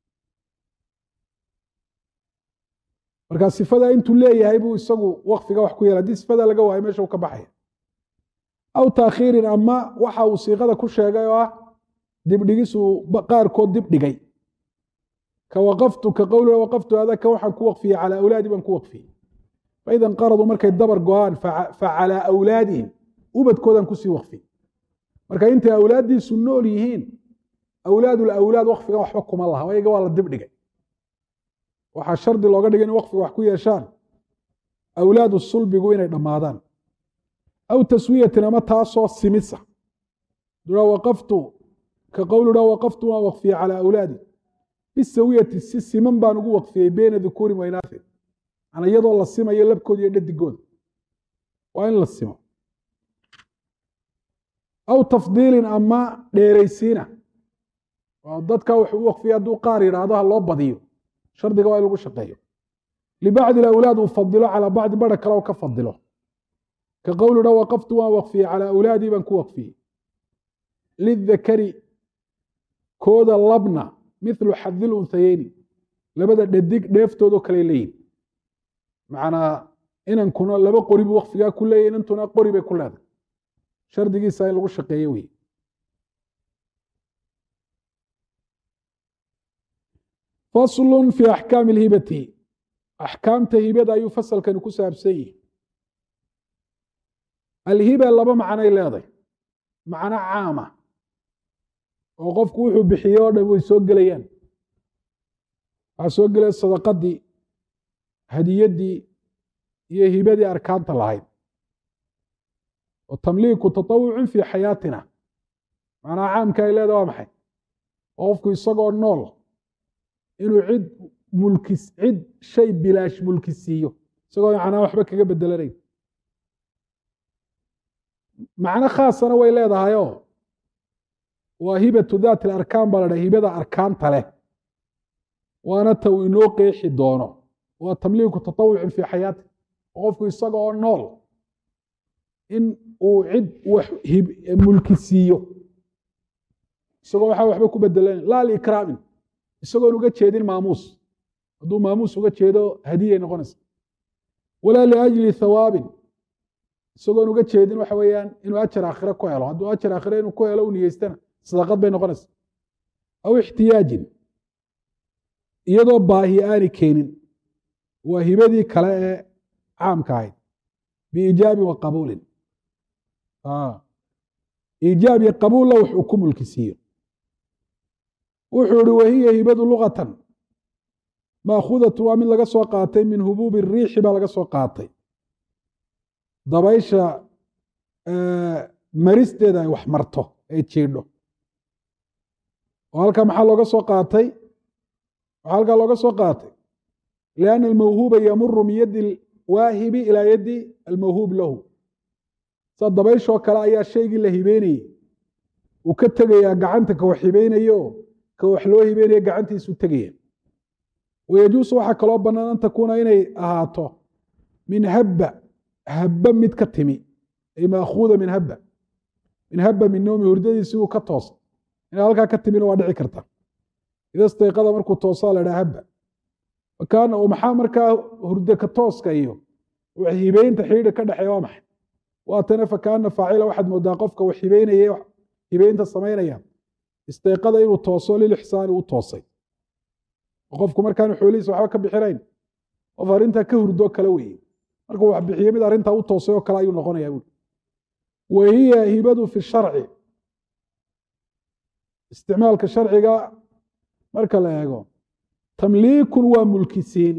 Speaker 1: marka sifada intuu leeyahay buu isagu waqfiga wax ku yeela haddii sifada laga waayo meesha u ka baxaya aw taakhiirin ama waxa uu siiqada ku sheegay oo ah dibdhigisuu qaarkood dib dhigay ka waqaftu ka qowli waqaftu hada kan waxaan ku waqfiyey calaa awlaadi baan ku waqfiyey faida inqaraduu markay dabar go-aan fa calaa awlaadihim ubadkoodaan kusii waqfiyey marka intay awlaaddiisu nool yihiin awlaad ulawlaad waqfigan waxba kuma laha ayaga waa la dib dhigay waxaa shardi looga dhigay in waqfiga wax ku yeeshaan awlaadu sulbigu inay dhammaadaan aw taswiyatin ama taasoo simisa dura waqaftu ka qowlu dha waqaftu waan waqfiyey calaa awlaadi bisawiyati si siman baan ugu waqfiyey beyna dukuurin wa inaathin ana iyadoo la simayo labkooda iyo dhadigooda waa in la simo aw tafdiilin ama dheeraysiina dadka wuxuu u waqfiyey hadduu qaar yidhaahdo ha loo badiyo shardiga waa in lagu shaqeeyo libacdi awlaad uu fadilo calaa bacdi bara kale oo ka fadilo ka qowlu dha waqaftu waan waqfiyey calaa awlaadii baan ku waqfiyey lidakari kooda labna mithlu xadil unsayeyni labada dhadig dheeftoodoo kale leeyihin macnaa inankuna laba qori buu waqfigaa ku leeyahy inantuna qori bay ku leedahay shardigiisa in lagu shaqeeyo wey faslun fi axkaami lhibati axkaamta hibada ayuu fasalkani ku saabsan yihi alhiba laba macnay leedahay macno caama oo qofku wuxuu bixiye o dhan way soo gelayaan waxaa soo gelaya sadaqadii hadiyaddii iyo hibadii arkaanta lahayd oo tamliiku tatawucun fii xayaatina macnaha caamka ay leedahay waa maxay oo qofku isagoo nool inuu cid mulkis cid shay bilaash mulki siiyo isagoo macnaa waxba kaga bedelanayn macno khaasana way leedahayoo waa hibatu daati alarkaan baa la dhaha hibada arkaanta leh waana ta uu inoo qeexi doono waa tamliiku tatawucin fii xayaati oo qofku isaga oo nool in uu cid wax mulki siiyo isagoo waxaa waxba ku bedelanayn laa liikraamin isagoon uga jeedin maamuus hadduu maamuus uga jeedo hadiyay noqonaysa walaa liajli hawaabin isagoon uga jeedin waxa weeyaan inuu ajar aakhire ku helo hadduu ajar aakhire inuu ku helo u niyeystana sadaqad bay noqonaysa aw ixtiyaajin iyadoo baahi aani keenin waa hibadii kale ee caamka ahayd biiijaabin wa qabuulin iijaab iyo qabuulla wax uu ku mulki siiyo wuxuu ihi wahiya hibadu lugatan maakhudatu waa mid laga soo qaatay min hubuubi riixi baa laga soo qaatay dabaysha maristeeda ay wax marto ay jiidho oo halkaa maxaa looga soo qaatay waxaa halkaa looga soo qaatay lianna almawhuuba yamuru min yaddi alwaahibi ilaa yaddi almawhuub lahu sa dabayshoo kale ayaa shaygii la hibeynayey uu ka tegayaa gacanta ka wax hibeynayo ka wax loo hibeynaya gacantiisu tegaya wayajuusu waxaa kaloo bannaan an takuuna inay ahaato min habba habba mid ka timi ay maakhuuda min habba min habba min noomi hurdadiisi uu ka toosa inay halkaa ka timina waa dhici karta ida stayqada markuu toosaa la dhaha habba kaana maxaa markaa hurdo ka tooska iyo wax hibeynta xidhiidha ka dhexeeya waa maxay waatana fakaana faacila waxaad moodaa qofka wax hibeynaya hibeynta samaynaya istayqada inuu tooso lilixsaani u toosay qofku markaanu xoolihiisa waxba ka bixinayn qof arrintaa ka hurdoo kale weeye markuu wax bixiyo mid arrintaa u toosay oo kale ayuu noqonaya buui wa hiya hibadu fi sharci isticmaalka sharciga marka la eego tamliikun waa mulkisiin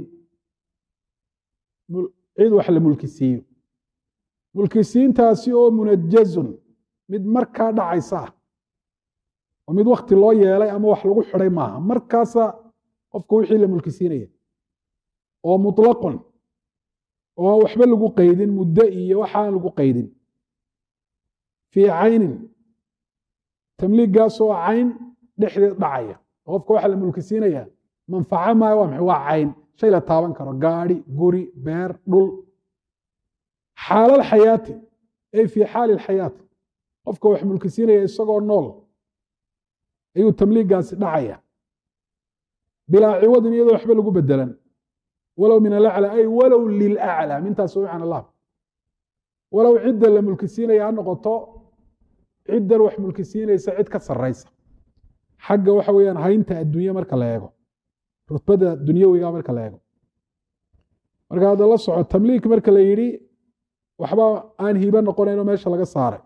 Speaker 1: cid wax la mulkisiiyo mulkisiintaasi oo munajazun mid markaa dhacaysa ah oo mid wakti loo yeelay ama wax lagu xiday maaha markaasa qofka wixii la mulkisiinaya oo muطlaqun oo aan waxba lagu qaydin muddo iyo waxaan lagu qaydin fii caynin tamliiggaasoo cayn dhexdeed dhacaya oo qofka waxa la mulkisiinaya manfaco maayo waa maxay waa cayn shay la taaban karo gaadhi guri beer dhul xaala alxayaati ay fii xaali alxayaati qofka wax mulkisiinaya isagoo nool ayuu tamliiggaasi dhacaya bilaa ciwadin iyadoo waxba lagu bedelan walow min alaclى ay walow lilaclى mintaas wcan allah walow cidda la mulkisiinaya ha noqoto ciddan wax mulkisiinaysa cid ka saraysa xagga waxa weeyaan haynta adduunye marka la eego rutbada dunyawiga marka la eego marka hadda la soco tamliik marka la yidhi waxba aan hibo noqonayn oo meesha laga saaray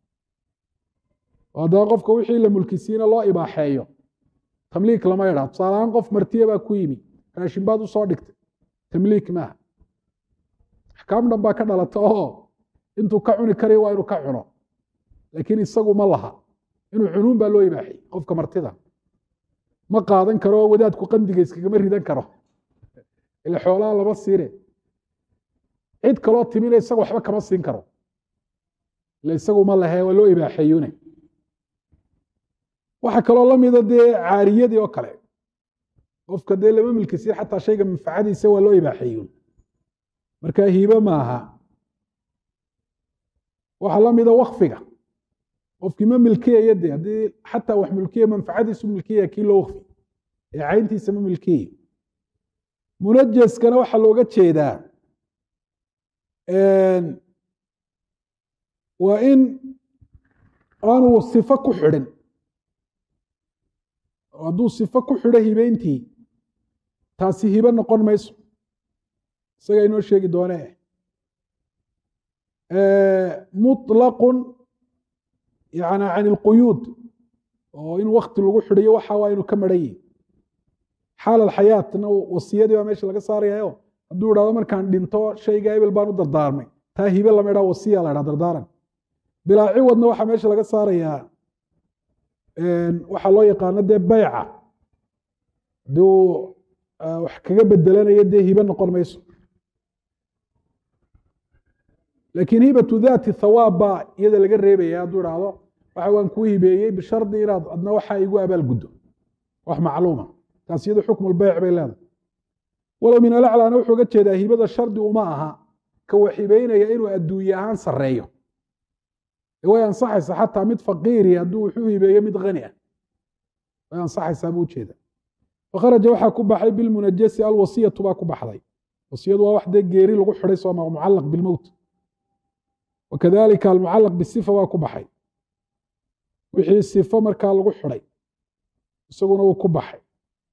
Speaker 1: oo haddaba qofka wixii la mulkisiina loo ibaaxeeyo tamliik lama idhaa tusaalahaan qof martiya baa ku yimi raashin baad usoo dhigtay tamliik maaha axkaam dhan baa ka dhalata oo intuu ka cuni karayo waa inuu ka cuno laakiin isagu ma laha inuu cunuun baa loo ibaaxiyey qofka martida ma qaadan karo wadaadku qandiga iskagama ridan karo ila xoolaha lama siine cid kaloo timina isaga waxba kama siin karo ila isagu ma lahe waa loo ibaaxeeyune waxaa kaloo lamida dee caariyadii oo kale qofka dee lama milkisiin xataa shayga manfacadiisa waa loo ibaaxeeyun marka hiibe maaha waxaa lamida wakfiga qofkii ma milkiyaya de haddii xataa wax milkiya manfacadiisu milkiyaya kii loo wakfi ee cayntiisa ma milkiyayo munajaskana waxaa looga jeedaa waa in aanu sifo ku xidhin hadduu sifo ku xidho hibeyntii taasi hibe noqon mayso isagaa inoo sheegi doonee muطlaqun yani can ilquyuud oo in wakti lagu xidhiyo waxa waa inuu ka maran yihi xaal alxayaatna wasiyadii baa meesha laga saarayayo hadduu idhahdo markaan dhinto shayga ebel baan u dardaarmay taa hibe lama idhaha wasiya la idhaha dardaaran bilaa ciwadna waxaa meesha laga saarayaa waxaa loo yaqaano dee bayca hadduu wax kaga bedelanayo dee hibe noqon mayso laakiin hibatu daati thawaab baa iyada laga reebaya hadduu idhaahdo waxa waan kuu hibeeyey bishardi inaad adna waxaa igu abaal guddo wax macluuma taas iyadu xukmu lbeyc bay leedahay walow min alaclaana wuxuu ga jeedaa hibada shardi uma aha ka wax hibeynaya inuu adduunye ahaan sareeyo way ansaxaysa xataa mid faqiiri hadduu wuxuu hibeeyo mid hani ah way ansaxaysaa buu ujeeda fakharaja waxaa ku baxay bilmunajasi alwasiyatu baa ku baxday wasiyadu waa wax dee geeri lagu xidhay sooma mucalaq bilmowt wakadalika almucalaq bisifa waa ku baxay wixii sifo markaa lagu xidhay isaguna wuu ku baxay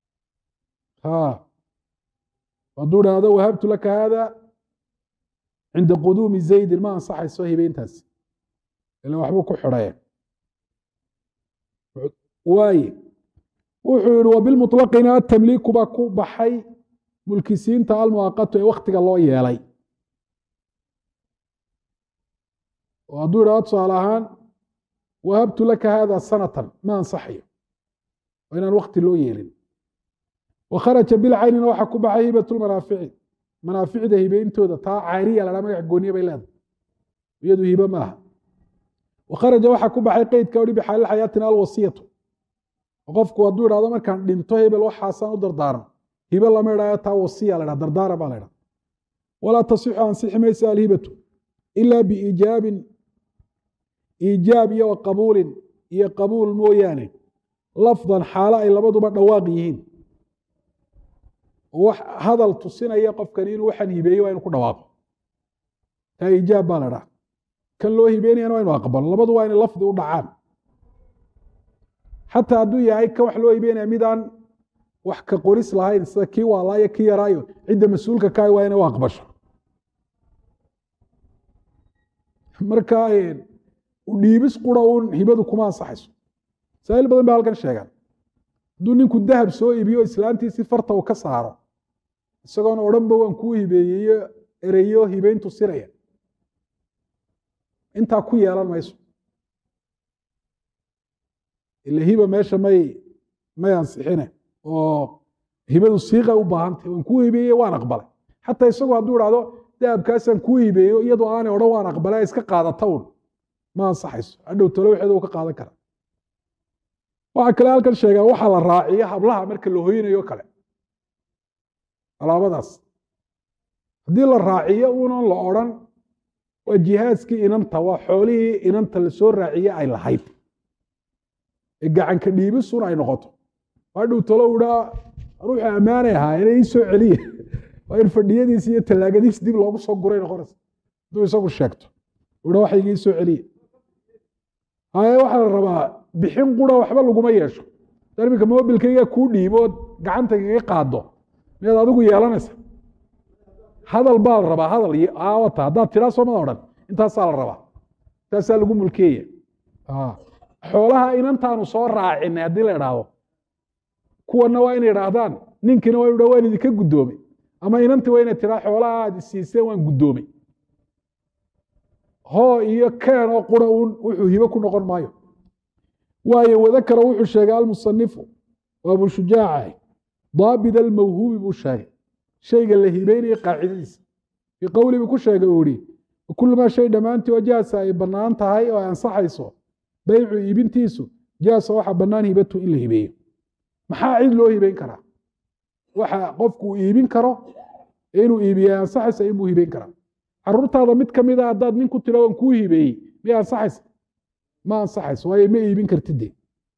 Speaker 1: hadduu dhahdo wahabtu laka hada cinda quduumi zaydin ma ansaxayso hibeyntaasi ila waxbuu ku xidhaye waaye wuxuu yihi wabilmuطlaqina atamliiku baa ku baxay mulkisiinta almuaqatu ee waktiga loo yeelay oo hadduu idhahdo tusaale ahaan wahabtu laka hada sanatan ma ansaxayo waa inaan wakti loo yeelin wakharaja bilcaynina waxaa ku baxay hibat lmanaafici manaaficda hibeyntooda taa caariya la dhaa magac gooniye bay leedahay iyadu hibe maaha wakharaja waxaa ku baxay qeydka ohi bixaalil xayaatina alwasiyatu qofku hadduu idhahdo markaan dhinto hebel waxaasaan u dardaaran hibe lama idhayo taa wasiya la dhaha dardaara baa la idhaha walaa tasixu ansixi maysa alhibatu ila biiijaabin iijaab iyo qabuulin iyo qabuul mooyaane lafdan xaalo ay labaduba dhawaaq yihiin wax hadal tusinaya qofkani inuu waxaan hibeeye waa inu ku dhawaaqo taa iijaab baa la dhaha kan loo hibeynayana waa inu aqbalo labadu waa inay lafdi u dhacaan xataa hadduu yahay kan wax loo hibeynaya midaan wax ka qoris lahayn sida kii waalaayo kii yaraayo cidda mas-uulka kaay waa inay u aqbasho marka udhiibis qura uun hibadu kuma ansaxayso masaa'il badan ba halkan sheegaan hadduu ninku dahab soo iibiyo islaantiisii farta uu ka saaro isagoona odhanba waan kuu hibeeyeyo ereyo hibeyntu siraya intaa ku yeelan mayso ila hiba meesha may may ansixine oo hibadu siiqa u baahantay waan kuu hibeeye waan aqbalay xataa isagu hadduu idhahdo dahabkaasaan kuu hibeeyo iyadoo aanay odhan waan aqbalay iska qaadata un ma ansaxayso hadhow talo waxeeda u ka qaadan kara waxaa kale halkan sheegaa waxaa la raaciyo hablaha marka la hoynayo kale alaabadaas haddii la raaciyo unan la odran waa jihaaskii inanta waa xoolihii inanta lasoo raaciye ay lahayd ee gacanka dhiibisun ay noqoto hadhow talo idhaa ruuxu ammaanay ahaa inay ii soo celiya waa in fadhiyadiis iyo tallaagadiis dib loogu soo guray noqonaysa hadduu isagu sheegto idha waxa igii soo celiya haye waxaa la rabaa bixin qura waxba laguma yeesho iminka mobilkayga kuu dhiibood gacanta kaga qaado miyaad adigu yeelanaysa hadal baa la rabaa hadal wata haddaad tiraa soomada odhan intaasaa la rabaa intaasaa lagu mulkeeya xoolaha inantaanu soo raacinay haddii la idhaahdo kuwana waa inay idhaahdaan ninkiina waa inu dha waan idinka guddoomay ama inantii waa inay tiraa xoolaha aad isiiseen waan guddoomay hoo iyo keen oo qura uun wuxuu hibo ku noqon maayo waayo wadakara wuxuu sheegay almusanifu waa abu shujaaca daabid almawhuubi buu sheegay shayga la hibeynaya qaacidadiisa fii qowli buu ku sheegay uu ihi kulmaa shay dhammaantii oo jaasa ay bannaan tahay oo ay ansaxayso beycu iibintiisu jaasa waxaa bannaan hibatu in la hibeeyo maxaa cid loo hibeyn karaa waxa qofku uu iibin karo inuu iibiya ansaxaysa inbuu hibeyn karaa caruurtaada mid ka mid a haddaad nin ku tira waan kuu hibeeyey miya ansaxaysa ma ansaxayso waayo ma iibin kartide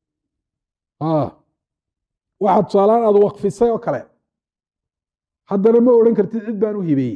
Speaker 1: waxaad tusaalaan aad wakfisay oo kale haddana ma odhan kartid cid baan u hibeeyey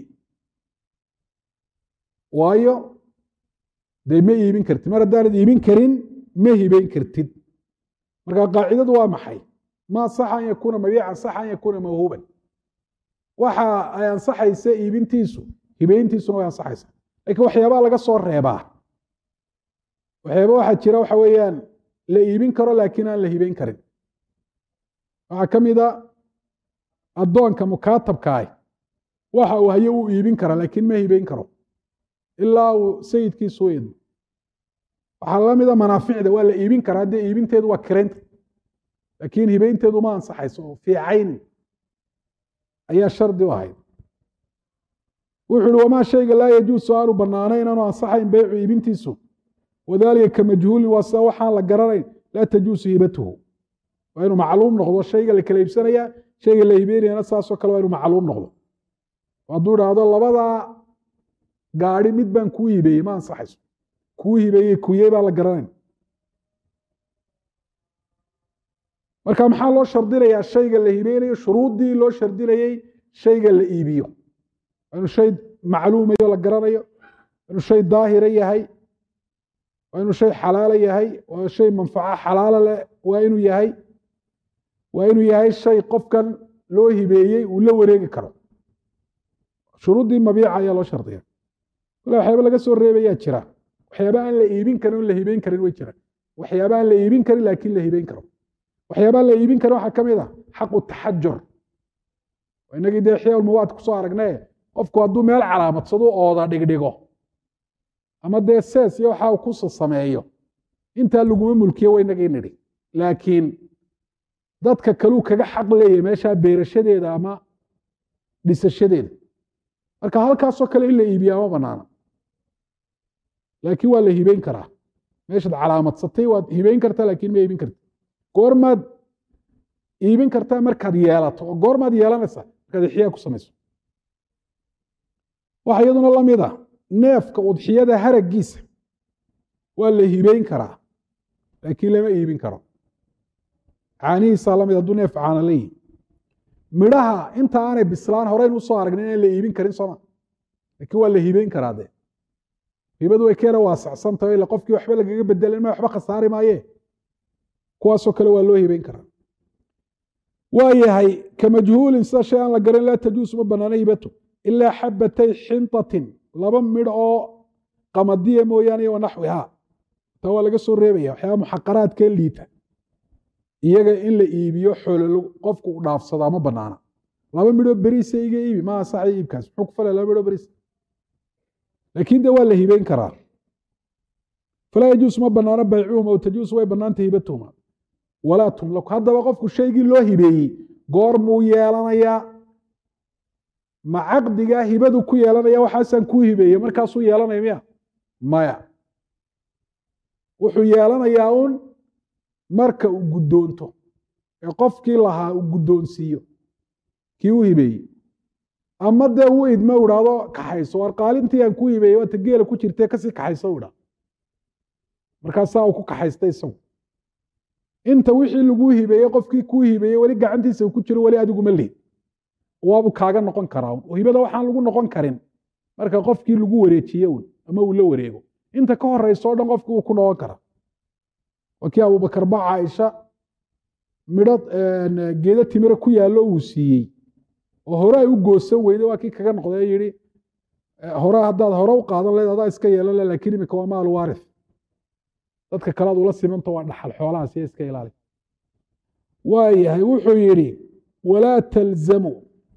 Speaker 1: waayo dee ma iibin kartid mar haddaanad iibin karin ma hibeyn kartid marka qaacidadu waa maxay ma saxa an yakuuna mabiican saxa an yakuuna mawhuuban waxa ay ansaxaysa iibintiisu hibeyntiisuna way ansaxaysa lakiin waxyaabaa laga soo reebaa waxyaaba waxaa jira waxa weeyaan la iibin karo laakiin aan la hibeyn karin waxaa ka mid a addoonka mukaatabkaah waxa uu hayo uu iibin kara laakiin ma hibeyn karo ilaa uu sayidkiisu u idmo waxaa la mida manaaficda waa la iibin karaa haddee iibinteedu waa kiraynta laakiin hibeynteedu ma ansaxayso oo fii caynin ayaa shardi u ahayd wuxu uhi wamaa shayga laa yajuusu aanu bannaanayn inaanu ansaxayn beycu iibintiisu wadaalika ka majhuulin waa sida waxaan la garanayn laa tajuusu hibatuhu waa inuu macluum noqdo shayga la kala iibsanaya shayga la hibeynayana saasoo kale waa inuu macluum noqdo hadduu idhaahdo labadaa gaadi mid baan kuu hibeeyey ma ansaxayso kuu hibeeyey kuyey baan la garanayn marka maxaa loo shardinayaa shayga la hibeynayo shuruuddii loo shardinayey shayga la iibiyo waa inuu shay macluumayo la garanayo inuu shay daahira yahay waa inuu shay xalaala yahay waa shay manfaco xalaala leh waa inuu yahay waa inuu yahay shay qofkan loo hibeeyey uu la wareegi karo shuruuddii mabiica ayaa loo shardiya kule waxyaaba laga soo reebayaa jira waxyaaba aan la iibin karin on la hibeyn karin way jiraan waxyaaba aan la iibin karin laakiin la hibeyn karo waxyaabaa la iibin karin waxaa ka mid a xaqu taxajur inagii dee xyaalmuwaad kusoo aragne qofku hadduu meel calaamadsadu ooda dhigdhigo ama dee sees iyo waxa ku sameeyo intaa laguma mulkiye waynagii nidhi laakiin dadka kaluu kaga xaq leeyahy meeshaa beerashadeeda ama dhisashadeeda marka halkaasoo kale in la iibiyaa ma banaana laakiin waa la hibeyn karaa meeshaad calaamadsatay waad hibeyn kartaa laakiin ma iibin karta goormaad iibin kartaa markaad yeelato oo goormaad yeelanaysaa markaad ixyaa ku samayso waxa iyaduna la mid a neefka udxiyada haraggiisa waa la hibeyn karaa laakiin lama iibin karo caanihiisaa lamid hadduu neef caana leeyihi midhaha inta aanay bislaan horeyn usoo aragnin inaan la iibin karin sooma laakiin waa la hibeyn karaa dee hibadu way keena waasacsantaho ila qofkii waxba lagaga bedelin ma waxba khasaari maaye kuwaasoo kale waa loo hibeyn karaa waa yahay ka majhuulin sida shay aan la garan laa tajuusu ma banaana hibatu ilaa xabatay xintatin laba midh oo qamadiya mooyaane wa naxwihaa taa waa laga soo reebaya waxyaaba muxaqaraadkee liita iyaga in la iibiyo xoolo qofku u dhaafsadaa ma banaana laba midhoo beriisa iga iibi ma ansaxay iibkaas muxuu ku falay laba midhoo beriis laakiin de waa la hibeyn karaa falaa yajuus ma banaano baycuhum aw tajuusu way banaanta hibatuhuma walaa tumlaku haddaba qofku shaygii loo hibeeyey goormuu yeelanayaa ma caqdigaa hibadu ku yeelanaya waxaasaan kuu hibeeye markaasuu yeelanaya miya maya wuxuu yeelanayaa uun marka uu guddoonto ee qofkii lahaa uu guddoonsiiyo kii u hibeeyey ama dee uu idmo u idhaahdo kaxayso war qaalintii aan kuu hibeeyey waata geela ku jirtee kasii kaxayso u idhaa markaasaa uu ku kaxaystay isagu inta wixii laguu hibeeyey qofkii kuu hibeeyey weli gacantiisa uu ku jiro weli adiguma lihid waabuu kaaga noqon karaa hibada waxaan lagu noqon karin marka qofkii lagu wareejiye un ama uu la wareego inta ka horeysa o dhan qofki uu ku noqon karaa waa kii abubakar ba caaisha midho geedo timiro ku yaallo uu siiyey oo hore ay u goosan weyde waa kii kaga noqday yihi hore haddaad hore u qaadan leed adaa iska yeelan le lakin imika waa maal waarith dadka kalead ula simanta waa dhaxal xoolahaas iyo iska ilaali waayahay wuxuu yidhi walaa talzamu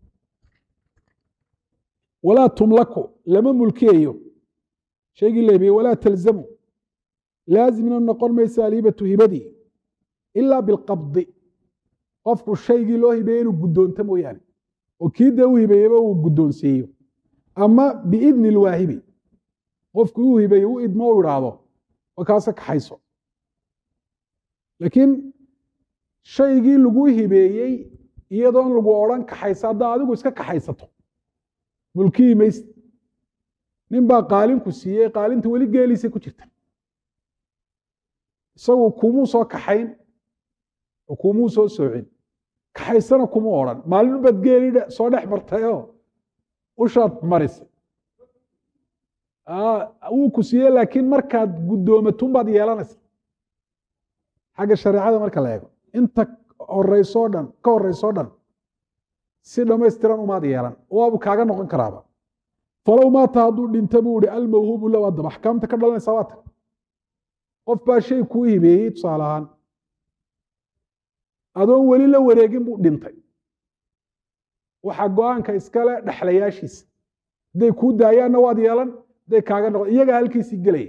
Speaker 1: walaa tumlaku lama mulkiyayo shaygii la hibeye walaa talzamu laazimna noqon maysa alhibatu hibadii ilaa bilqabdi qofku shaygii loo hibeeye inuu guddoonto mooyaane oo kii dee u hibeeyeba uu guddoonsiiyo ama biidni lwaahibi qofku uu hibeeye u idmo u idhaahdo oo kaase kaxayso laakiin shaygii lagu hibeeyey iyadoon lagu odhan kaxaysa haddaa adigu iska kaxaysato mulkiyi mayse nin baa qaalinku siiyey qaalinta weli geeliisa ku jirta isagu kumuu soo kaxayn oo kumuu soo soocin kaxaysana kuma odhan maalin baad geeli soo dhex martayoo ushaad marisay wuu ku siiyey laakiin markaad guddoomatun baad yeelanaysa xagga shareecada marka la eego inta horeysoo dhan ka horeysoo dhan si dhammaystiran umaad yeelan waabu kaaga noqon karaaba falow maata hadduu dhinta buu ihi almawhuubu low adaba axkaamta ka dhalanaysa waa tan qof baa shay kuu hibeeyey tusaale ahaan adoon weli la wareegin buu dhintay waxaa go-aanka iskale dhexlayaashiisa hadday kuu daayaanna waad yeelan hadday kaaga noqon iyagaa halkiisii gelaya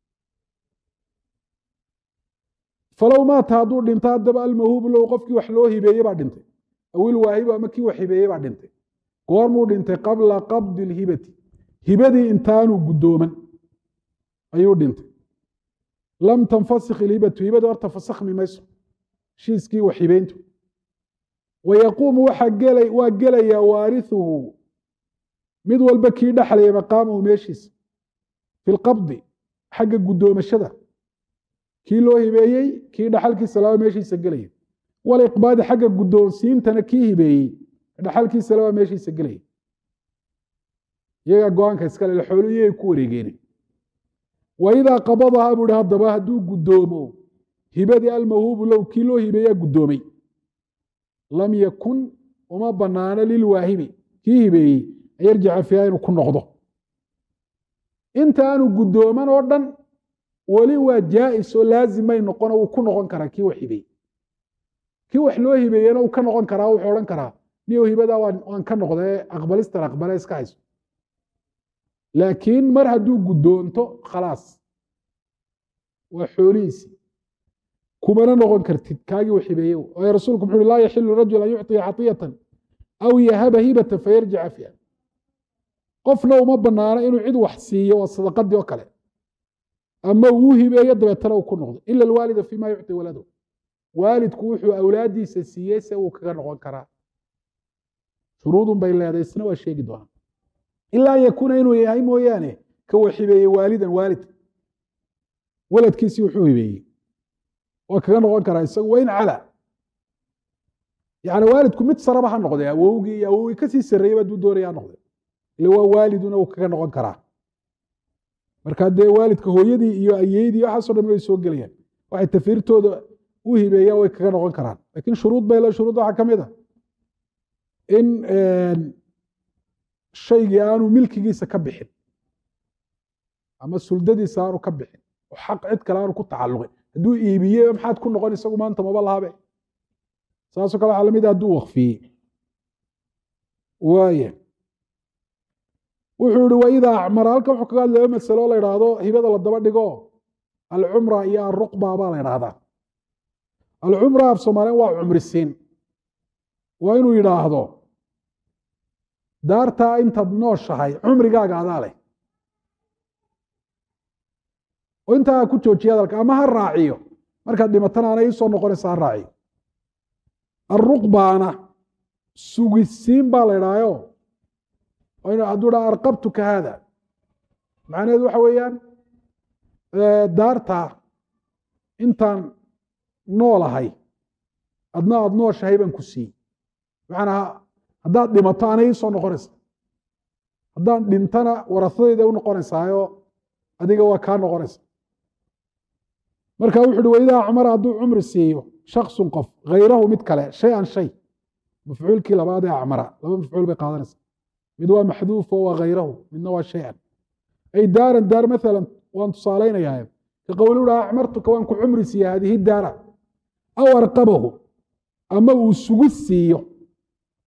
Speaker 1: falow maata hadduu dhinto haddaba almawhuubu low qofkii wax loo hibeeye baa dhintay awil waahibu ama kii wax hibeeye baa dhintay goormuu dhintay qabla qabdi lhibati hibadii intaanuu guddooman ayuu dhintay lam tanfasik ilhibatu hibadu horta fasakhmi mayso heshiiskii wax hibeyntu wayaquumu waa gelayaa waarihuhu mid walba kii dhexlaya maqaamahu meeshiisa fi lqabdi xagga guddoomashada kii loo hibeeyey kii dhaxalkiisa laba meeshiisa gelaya waliqbaadi xagga guddoonsiintana kii hibeeyey dhaxalkiisa laba meeshiisa gelaya iyagaa go-aanka iskale xoolu iyagay ku wareegeene waidaa qabadahaa buu hi haddaba hadduu guddoomo hibadii almawhuubu low kii loo hibeeyaa guddoomay lam yakun uma banaano lilwaahibi kii hibeeyey an yarjica fiiha inuu ku noqdo inta aanu guddooman oo dhan weli waa jaa'is oo laazimay noqono wuu ku noqon karaa kii wax hibeeyey kii wax loo hibeeyena uu ka noqon karaa wuxuu odhan karaa niyow hibadaa waan ka noqdee aqbalistan aqbale iska hayso laakiin mar hadduu guddoonto khalaas waa xoolihiisi kumana noqon kartid kaagii wax hibeeye waayo rasuulku muxu uhi laa yaxilu rajul an yucطiya caطiyatan aw yahaba hibata fayarjica fiiha qofna uma banaano inuu cid wax siiyo waa sadaqadii oo kale ama uu hibeeyo dabeetana uu ku noqdo ila alwaalida fima yucطi walado waalidku wuxuu awlaadiisa siiyey se uu kaga noqon karaa shuruudun bay leedahay isna waa sheegi doonaa ilaa an yakuuna inuu yahay mooyaane ka wax hibeeyey waalidan waalid waladkiisii wuxuu hibeeyey waa kaga noqon karaa isagu wayn cala yani waalidku mid saraba ha noqdee awowgii iyo awowgii kasii sarreeyey hadduu doonaya ha noqde ile waa waaliduna uu kaga noqon karaa marka dee waalidka hooyadii iyo ayeydii waxaaso dhan way soo gelayaan waxay tafiirtooda u hibeeyaan way kaga noqon karaan lakiin shuruud bay le shuruud waxaa ka mid a in shaygii aanu milkigiisa ka bixin ama suldadiisa aanu ka bixin oo xaq cid kale aanu ku tacalluqin hadduu iibiye maxaad ku noqon isagu maanta maba lahabe saasoo kale waxaa lamid a hadduu wakfiyey waaya wuxuu ihi waidaa acmara halkan wuxuu kaga hadlaya masalo la idhaahdo hibada la daba dhigo alcumra iyo alruqba baa la idhaahdaa alcumra af soomaaliyan waa cumrisiin waa inuu yidhaahdo daartaa intaad nooshahay cumrigaaga adaa leh oo intaa ku joojiya hadalka ama ha raaciyo markaad dhimatana ana iisoo noqonaysa ha raaciyo alruqbaana sugisiin baa la idhaayo hadduu dhaa arqabtuka haada macnaheedu waxa weeyaan daartaa intaan noolahay adna aada nooshahay baan ku siiyey macanaa haddaad dhimato ana ii soo noqonaysa haddaan dhintana warasadayda u noqonaysaayo adiga waa kaa noqonaysa marka wuxu uhi waidaa acmara hadduu cumri siiyo shaksun qof hayrahu mid kale shay an shay mafcuulkii labaad ee acmara laba mafcuul bay qaadanaysa mid waa maxduufo waa hayrahu midna waa shay-an ay daaran daar maalan waan tusaalaynayaa ka qowli uha acmartuka waan ku cumri siiya hadihi daara aw arqabahu ama uu sugu siiyo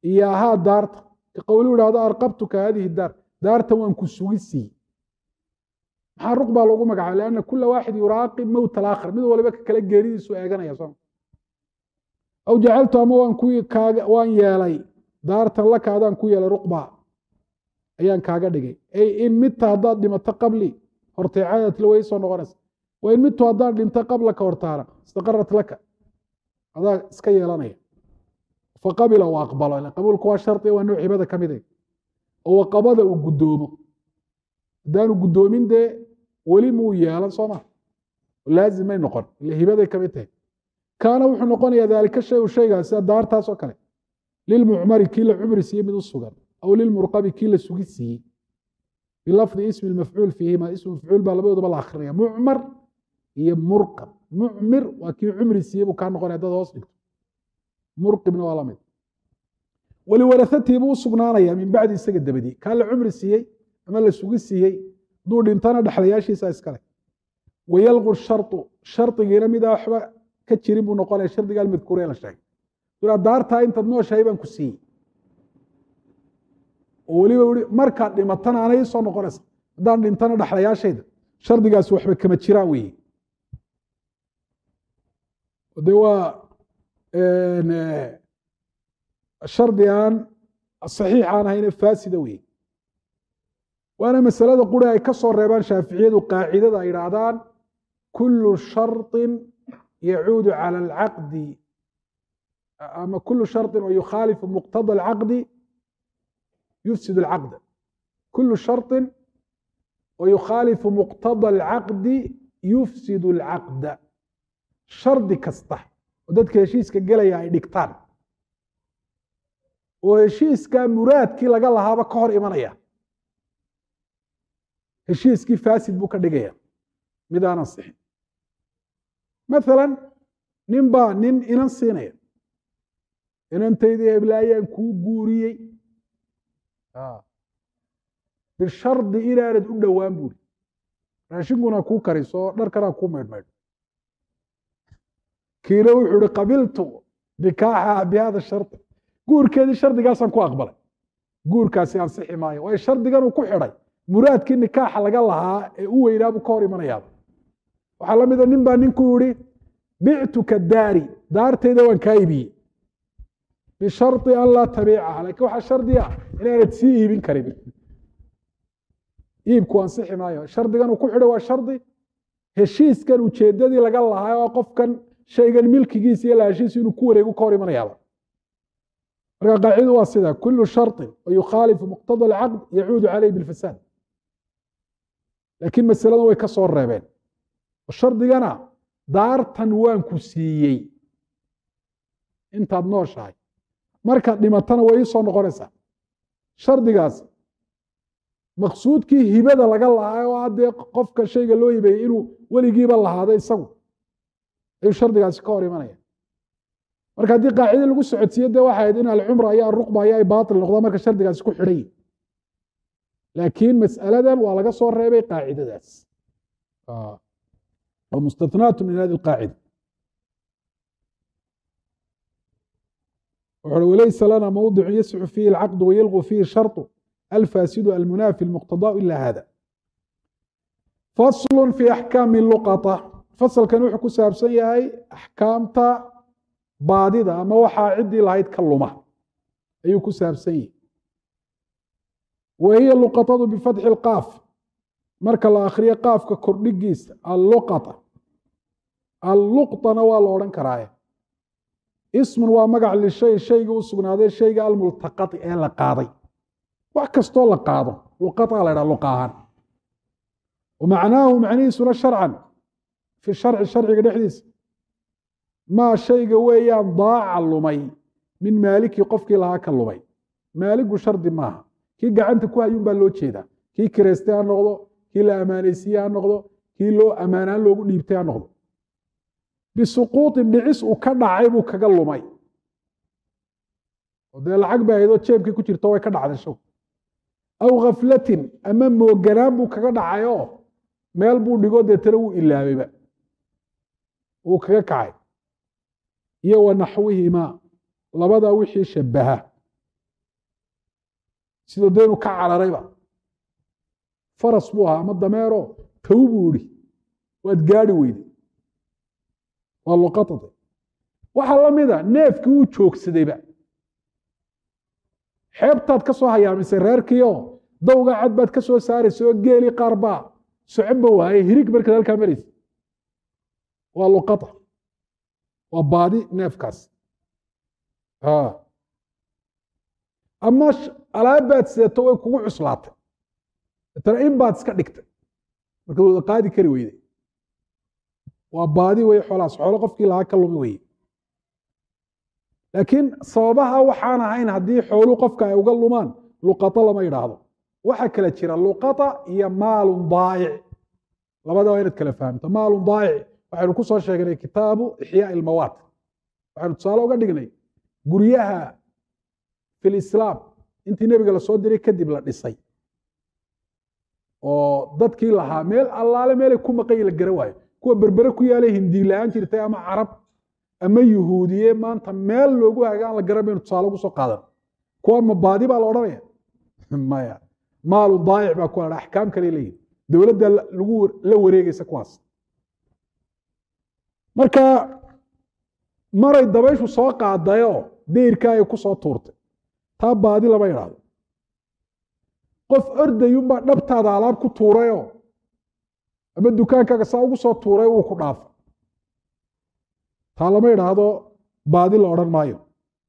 Speaker 1: iyaahaa daarta ka qowlu idhahdo arqabtuka haadihi daar daartan waan ku sugi siiyey maxaa ruq baa loogu magacaabay lianna kula waaxid yuraaqib mowt alaakhar mid waliba ka kale geeridiisu eeganaya soo aw jacaltu ama waan ku kaaga waan yeelay daartan laka adaan ku yeelay ruqba ayaan kaaga dhigay ay in midta haddaad dhimato qabli horteecadaatla way soo noqonaysa wa in midtu haddaan dhinto qablaka hortaana istaqarat laka adaa iska yeelanaya faqabila uu aqbalo qabuulku waa shardi waa nooc hibada ka mide oo waqabada uu guddoomo haddaanu guddoomin dee weli muu yeelan soo ma laazim may noqon ile hibaday kamid tahay kaana wuxuu noqonayaa daalika shay u shaygaas sida daartaas oo kale lilmucmari kii la cumri siiyey mid u sugan aw lilmurqabi kii la sugi siiyey bilafdi ismi mafcuul fiihima ismu mafcuul baa labadooduba la akrinaya mucmar iyo murqab mucmir waa kii cumri siiyey buu kaa noqonaya dad hoos dhigto murqibna waa lamid waliwarahatii buu u sugnaanaya min bacdi isaga dabadii kaa la cumri siiyey ama la sugi siiyey hadduu dhintana dhexlayaashiisa iskale wayalqu sharطu shardigiina midaa waxba ka jirin buu noqonaya shardiga almadkuure la sheegay duraa daartaa intaad nooshahay baan ku siiyey oo weliba i markaad dhimatana anay soo noqonaysa haddaan dhintana dhexlayaashayda shardigaasi waxba kama jiraan weeye de waa shardi aan saxiix aan ahayne faasida weeye waana masalada quri ay ka soo reebaan shaaficiyadu qaacidada ay idhaahdaan kulu sharطin yacuudu calى alcaqdi ama kulu sharطin oo yukhaalifu muqtada alcaqdi yufsid alcaqda kulu sharطin oo yukhaalifu muqtada alcaqdi yufsid alcaqda shardi kasta oo dadka heshiiska gelaya ay dhigtaan oo heshiiskaa muraadkii laga lahaaba ka hor imanaya heshiiskii faasid buu ka dhigaya mid aan ansixin maala nin baa nin inan siinaya inantaydii heblaayaan kuu guuriyey bishardi inaanad u dhowaan buuri raashinkuna kuu kariso oo dharkana kuu maydhmaydho kiina wuxuu ihi qabiltu nikaaxa bihada shardi guurkeedii shardigaasaan ku aqbalay guurkaasi ansixi maayo waayo shardiganuu ku xidhay muraadkii nikaaxa laga lahaa ee u weynaabuu ka hor imanayaaba waxaa la mida nin baa ninku yihi bictuka daari daartayda waan kaa iibiyey bishari an laa tabiicaha lakin waxaa shardi ah inaanad sii iibin karin iibku ansixi maayo shardigan uu ku xidhay waa shardi heshiiskan ujeedadii laga lahaa oo qofkan shaygan milkigiisa iyo lahashiisu inuu ku wareegu ka hor imanayaaba marka qaacidu waa sida kulu sharطin oo yukhaalifu muqtada alcaqd yacuudu caleyh bilfasaad laakiin masaladan way ka soo reebeen shardigana daartan waan ku siiyey intaad nooshahay markaad dhimatana way ii soo noqonaysaa shardigaas maqsuudkii hibada laga lahaa oo haddee qofka shayga loo hibeeyey inuu weligiiba lahaado isagu ayuu shardigaasi ka hor imanaya marka haddii qaacida lagu socodsiiye de waxay ahayd in alcumra iyo alruqba iyo ay baatil noqdaan marka shardigaasi ku xidhan yihin laakiin mas'aladan waa laga soo reebay qaacidadaas oo mustatnaatu min hadi alqaacida wuxu walaysa lana mawdicu yasxu fiihi alcaqdu wayalqu fiihi sharطu alfaasidu almunaafi almuqtadaau ila hada faslu fi axkaami luqata fasalkan wuxuu ku saabsan yahay axkaamta baadida ama waxaa ciddii lahayd ka luma ayuu ku saabsan yihi wa hiya luqatadu bifatxi اlqaaf marka la akhriyo qaafka kordhigiisa alluqata alluqطana waa la odhan karaaye ismun waa magac lishay shayga u sugnaaday shayga almultaqati ee la qaaday wax kastoo la qaado luqaa la ydhaha luqa ahaan wa macnaahu macnihiisuna sharcan fi sharci sharciga dhexdiisa maa shayga weeyaan daaca lumay min maalikii qofkii lahaa ka lumay maaligu shardi maaha kii gacanta ku hayuun baa loo jeedaa kii kireystay ha noqdo kii la ammaanaysiye ha noqdo kii loo ammaanaan loogu dhiibtay ha noqdo bisuquuطin dhicis uu ka dhacay buu kaga lumay oo dee lacag ba ahaydoo jeebkii ku jirto way ka dhacday show aw khaflatin ama mooganaan buu kaga dhacay oo meel buu dhigo deetana wuu ilaabayba wuu kaga kacay iyo wa naxwihimaa labadaa wixii shabaha sidoo dee inuu ka cararayba faras buu ahaa ama dameero taw buu idhi waad gaadi weyde waa luqatate waxaa la mida neefkii wuu joogsadayba xeebtaad ka soo hayaamisay reerkiio dawga cad baad ka soo saaraysa oo geelii qaar baa soconba waaye hirig markaad halkaa maraysa waa luqata waa baadi neefkaas ama alaabbaad sidato way kugu cuslaatay tana in baad iska dhigtay markaad wada qaadi kari weyde waa baadi wey xoolahaas xoolo qofkii lahaa ka lumi weye laakiin sababaha waxaan ahayn haddii xooluu qofka ay uga lumaan luqata lama yidhaahdo waxaa kala jira luqata iyo maalun daa'ic labada waa inaad kala fahamto maalun daa'ic waxaynu ku soo sheegnay kitaabu ixyaa ilmawaat waxaynu tusaale uga dhignay guryaha fi lislaam intii nebiga lasoo diray kadib la dhisay oo dadkii lahaa meel allaale meelay ku maqan la gara waayo kuwa berbere ku yaalay hindi la-aan jirtay ama carab ama yuhuudiye maanta meel loogu hagaan la garan baynu tusaale ugu soo qaadan kuwa mabaadi baa la odhanaya maya maalu daayic baa ku hadha axkaam kale leeyihin dowladda lagu la wareegaysa kuwaas marka maray dabayshu soo qaadayoo deyrkaa ay ku soo tuurtay taa baadi lama idhaahdo qof ordayunbaa dhabtaada alaab ku tuurayoo ama dukaankaaga saa ugu soo tuuray uu ku dhaafo taa lama idhaahdo baadi la odhan maayo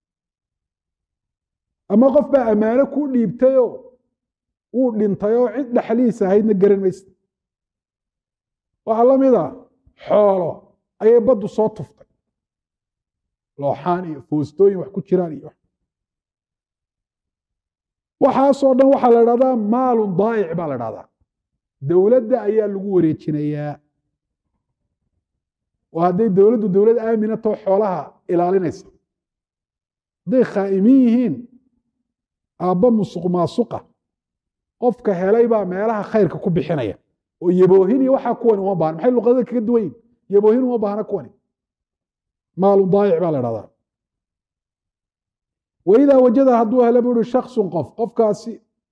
Speaker 1: ama qof baa ammaano kuu dhiibtayoo wuu dhintayoo cid dhexlihiisa ahaydna garan maysa waxaa la mid a xoolo ayay baddu soo tuftay looxaan iyo foostooyin wax ku jiraan iyo waxaasoo dhan waxaa la idhahdaa maalun daa'ic baa la idhahdaa dowladda ayaa lagu wareejinayaa oo hadday dowladdu dowlad aamina too xoolaha ilaalinaysa hadday khaa'imin yihiin aabba musuq maasuqa qofka helay baa meelaha khayrka ku bixinaya oo yaboohin iyo waxaa kuwani uma baahna maxay luqadada kaga duwan yihin yaboohin uma baahna kuwani maalun daayic baa la idhahdaa waidaa wajada hadduu helo buu uhi shaksun qof qofkaasi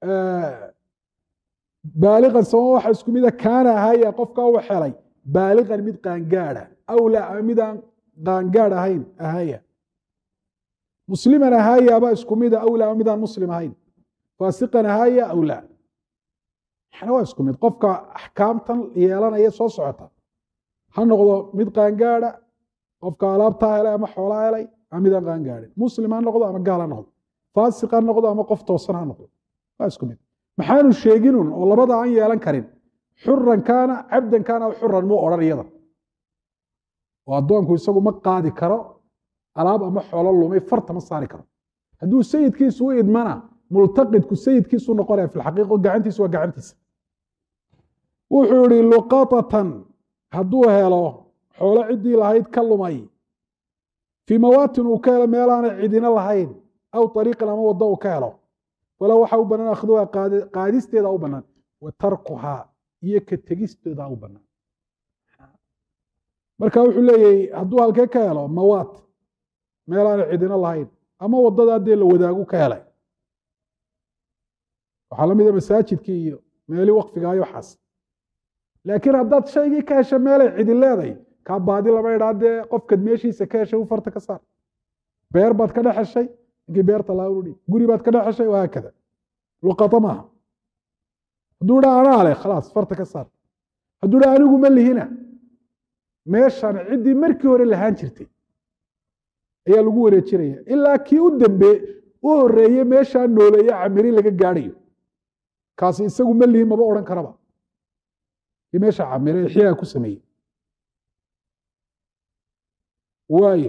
Speaker 1: baaliqan sababa waxa isku mida kaana ahaya qofkaa u helay baaliqan mid qaangaada aw laa ama midaan qaangaad ahayn ahaya musliman ahaya aba isku mida aw laa ama midaan muslim ahayn faasiqan ahaya aw laa maxna waa isku mid qofka axkaamtan yeelanaya soo socota ha noqdo mid qaangaada qofka alaabtaa helay ama xoolaa helay ama midaan qaangaadin muslim ha noqdo ama gaal ha noqdo faasiq ha noqdo ama qof toosan ha noqdo waa isku mid maxaanu sheeginun oo labada aan yeelan karin xuran kaana cabdan kaana aw xuran muu odhan iyada oo addoonku isagu ma qaadi karo alaab ama xoolo lumay farta ma saari karo hadduu sayidkiisu u idmana multaqidku sayidkiisu noqonaya fi lxaqiiqa gacantiisu waa gacantiisa wuxuu yihi luqatatan hadduu helo xoolo ciddii lahayd ka lumay fii mawaatin uu ka helo meelaana cidina lahayn aw ariiqan ama waddo uu ka helo wala waxa u banaan akhduha qaadisteeda u banaan wa tarkuhaa iyo ka tegisteeda u banaan marka wuxuu leeyahay hadduu halkee ka helo mawaat meelaana cidina lahayn ama waddadaa dee la wadaagu ka helay waxaa la mida masaajidkii iyo meeli waqfigaayo waxaas laakiin haddaad shaygii ka hesha meelay cidin leeday kaa baadi lama idhaa dee qofkaad meeshiisa ka heshay u farta ka saar beer baad ka dhex heshay ninkii beerta laadhi guri baad ka dhex heshay wahaakada luqata maaha hadduu dhaa anaa leh khalaas farta ka saar hadduu dhaa anigu ma lihina meeshan ciddii markii hore lahaan jirtay ayaa lagu wareejinaya ilaa kii u dambe u horeeye meeshaa nooleeye camiri laga gaadhayo kaasi isagu ma lihin maba odhan karaba kii meesha camire ixyaa ku sameeyey waaye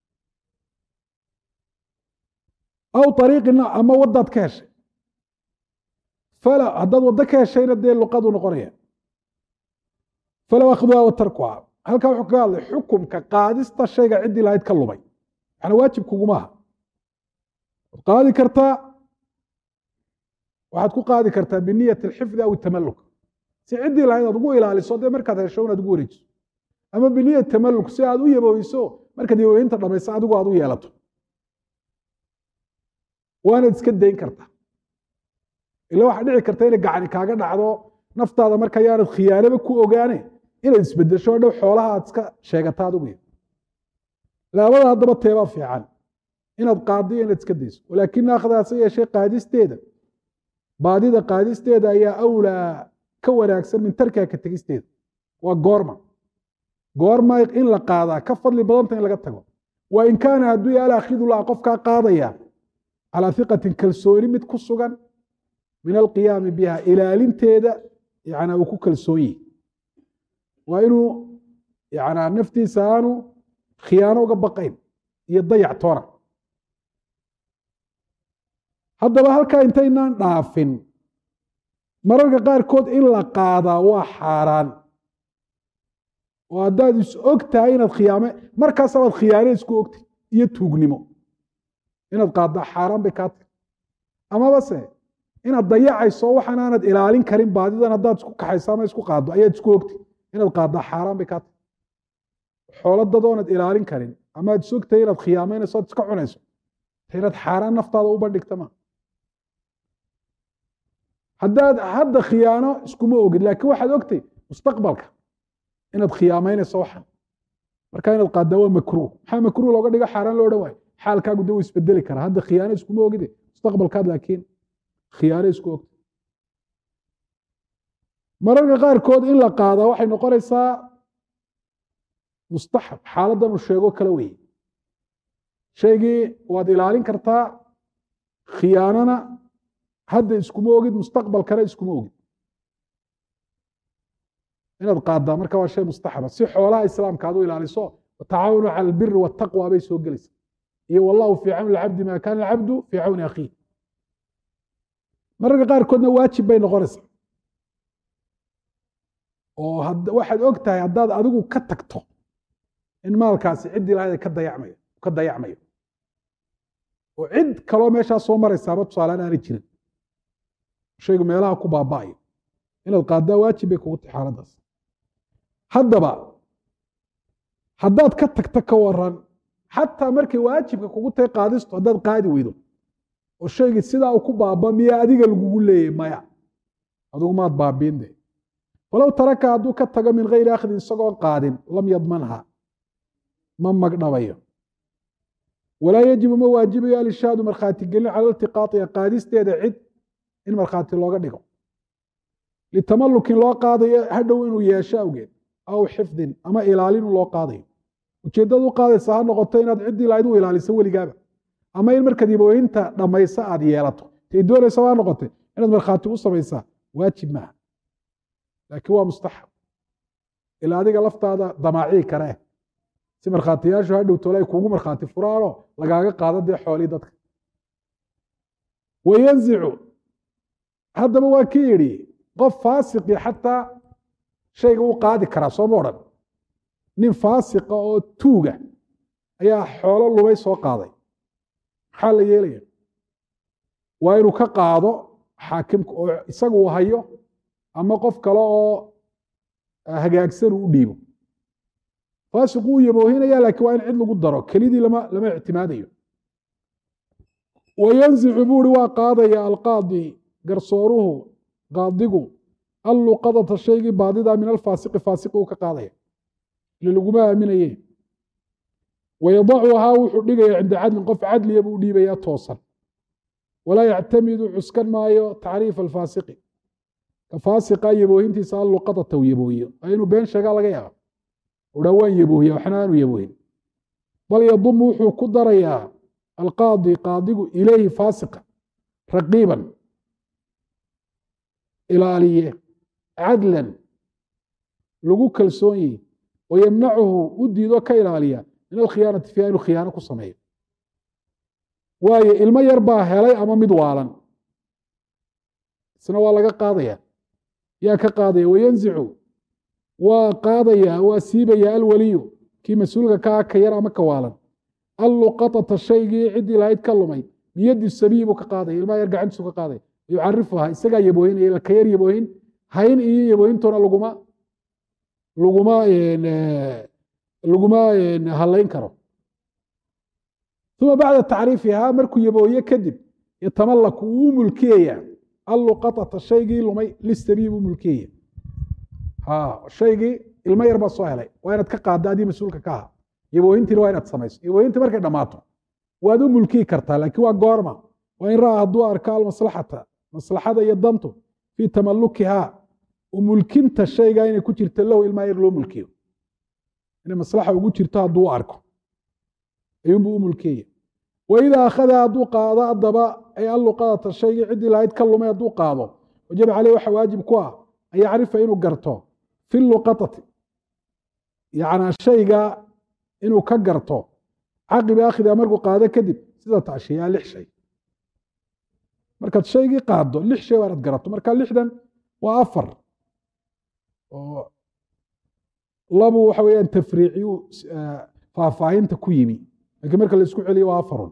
Speaker 1: aw ariiqina ama waddaad ka heshay fala haddaad waddo ka heshayna dee luqadu noqonaya falow akhduha wa tarkuha halkaa wuxuu kaga hadlay xukumka qaadista shayga ciddii lahayd ka lumay maxna waajib kugumaaha waad qaadi kartaa waxaad ku qaadi kartaa biniyat alxifdi aw tamaluk si ciddii lahayd aad ugu ilaaliso dee markaad hesho inaad ugu wareejiso ama biniyat tamaluk si aad u yabooyso markaad yabooyinta dhamayso adigu aad u yeelato waanaad iska dayn kartaa ila waxaa dhici karta inay gacani kaaga dhacdo naftaada marka yaanad khiyaanaba ku ogaane inaad isbedesho dhow xoolaha aad iska sheegata adigu laabada haddaba teebaa fiican inaad qaadiyo inaad iska dayso walaakin akhdaase yeeshee qaadisteeda baadida qaadisteeda ayaa awlaa ka wanaagsan min tarkiha ka tegisteeda waa goorma goorma in la qaadaa ka fadli badanta in laga tago wa in kaana hadduu yaala akhidullah qofkaa qaadaya calaa hiqatin kalsooni mid ku sugan min alqiyaami biha ilaalinteeda yana uu ku kalsoon yihi waa inuu yana naftiisa aanu khiyaano uga baqayn iyo dayac toona haddaba halkaa intaynaan dhaafin mararka qaarkood in la qaadaa waa xaaraan oo haddaad is og tahay inaad khiyaame markaasabaad khiyaane isku ogtay iyo tuugnimo inaad qaaddaa xaaraan bay kaa tahay amaba se inaad dayacayso waxaan aanad ilaalin karin baadidan haddaad isku kaxayso ama isku qaaddo ayaad isku ogtay inaad qaaddaa xaaraan bay kaa tahay xoolo dadoonad ilaalin karin ama ad is ogtahay inaad khiyaameynayso ad iska cunayso inaad xaaraan naftaada u bandhigta ma haddaad hadda khiyaano iskuma ogid laakiin waxaad ogtay mustaqbalka inaad khiyaameynayso waxan marka inaad qaaddaa waa makruuh maxaa makruuh looga dhigo xaaraan loo dhan waayo xaalkaagu de wuu isbedeli karaa hadda khiyaano iskuma ogide mustaqbalkaad laakiin khiyaano isku ogta mararka qaarkood in la qaadaa waxay noqonaysaa mustaxab xaaladdan uu sheego kala weye shaygii waad ilaalin kartaa khiyaanona hadda iskuma ogid mustaqbalkana iskuma ogid inaad qaaddaa marka waa shay mustaxaba si xoolaha islaamka aad u ilaaliso watacaawanu cala albiri waataqwa bay soo gelaysa iyo wallahu fii cawni alcabdi maa kaana alcabdu fii cawni akhiih mararka qaarkoodna waajib bay noqonaysaa oo waxaad og tahay haddaad adigu ka tagto in maalkaasi ciddii lahayd ka dayacmayo ka dayacmayo oo cid kaloo meeshaa soo maraysaaba tusaalaan aanay jirin shaygu meelaha ku baaba'ayo inaad qaaddaa waajib bay kugu tahay xaaladdaas haddaba haddaad ka tagta ka waran xataa markay waajibka kugu tahay qaadistu haddaad qaadi weydo oo shaygii sidaa uu ku baaba miyaa adiga lagugu leeyay maya adigu maad baabiin de walow taraka hadduu ka tago min gayri akhdin isagoon qaadin lam yadmanha ma magdhabayo walaa yajibu ma waajibayo alishaadu markhaati gelin cala iltiqaaiha qaadisteeda cid in markhaati looga dhigo litamalukin loo qaadayo hadhow inuu yeesho awgeed aw xifdin ama ilaalinu loo qaadayo ujeeddada u qaadaysa ha noqoto inaad ciddii lahayd u ilaaliso weligaaba ama in markaad ibooyinta dhammaysa aad yeelato tay doonaysaba ha noqote inaad markhaati u samaysaa waajib maaha laakiin waa mustaxab ilaa adiga laftaada damaacii karee si markhaatiyaashu hadhow tole ay kuugu markhaati furaanoo lagaaga qaado dee xoolii dadka wayanzicu haddaba waa ki yidhi qof faasiqi xataa shayga u qaadi karaa sooma odhan nin faasiqa oo tuuga ayaa xoolo lumay soo qaaday maxaa la yeelaya waa inuu ka qaado xaakimka oo isaga uu hayo ama qof kale oo hagaagsan uu u dhiibo faasiqu uu yaboohinaya laakiin waa in cid lagu daro kelidii lama lama ictimaadayo wayanzicu buuri waa qaadaya alqaadi garsooruhu qaadigu alluqadata shaygii baadida min alfaasiqi faasiqi uu ka qaadaya ile laguma aaminaye wayadacuhaa wuxuu dhigaya cinda cadlin qof cadliya buu dhiibaya toosan walaa yactamidu cuskan maayo tacriif alfaasiqi ka faasiqa yaboohintiisa alluqadata uu yaboohiyo waa inuu been sheegaa laga yaaba udha waan yaboohiya waxna aanu yaboohin bal yadumu wuxuu ku darayaa alqaadi qaadigu ilayhi faasiqa raqiiban ilaaliye cadlan lagu kalsoon yihi oo yamnacuhu u diido ka ilaaliya min alkhiyaanati fiiha inuu khiyaano ku sameeyo waayo ilmo yar baa helay ama mid waalan isna waa laga qaadaya yaa ka qaadaya wayanzicu waa qaadaya waa siibaya alwaliyu kii mas-uulka ka ah ka yar ama ka waalan alluqatata shaygii ciddii lahayd ka lumay biyadi sabiyi buu ka qaadaya ilmaha yar gacantiisu ka qaadaya yucarifuha isagaa yaboohinaya ka yar yaboohin hayn iyo yaboohintuna laguma laguma laguma halayn karo uma bacda tacriifihaa markuu yaboohiye kadib yatamalaku wuu mulkiyaya alluqatata shaygii lumay lisabii buu mulkiyaya ha shaygii ilmo yar baa soo helay waa inaad ka qaadda adii mas-uulka ka aha yabooyintiina waa inaad samayso yabooyintii markay dhammaato waad u mulkiyi kartaa laakiin waa goorma waa in ra'a hadduu arka almaslaxata maslaxada iyo dantu fii tamalukihaa u mulkinta shaygaa inay ku jirto lahu ilmaa yar loo mulkiyo inay maslaxa ugu jirto hadduu u arko ayuunbuu u mulkiyaya waidaa akhada hadduu qaado adaba ay alluqadata shaygii ciddii lahayd ka lumay hadduu qaado wajaba caleyh waxa waajib ku ah an yacrifa inuu garto fi luqatati yacnaa shayga inuu ka garto caqiba akhdiha markuu qaado kadib sida tashiyaa lix shay markaad shaygii qaado lix shay waa inaad garato marka lixdan waa afar oo labu waxa weeyaan tafriiciyu faahfaahinta ku yimi lakiin marka la isku celiyo waa afarun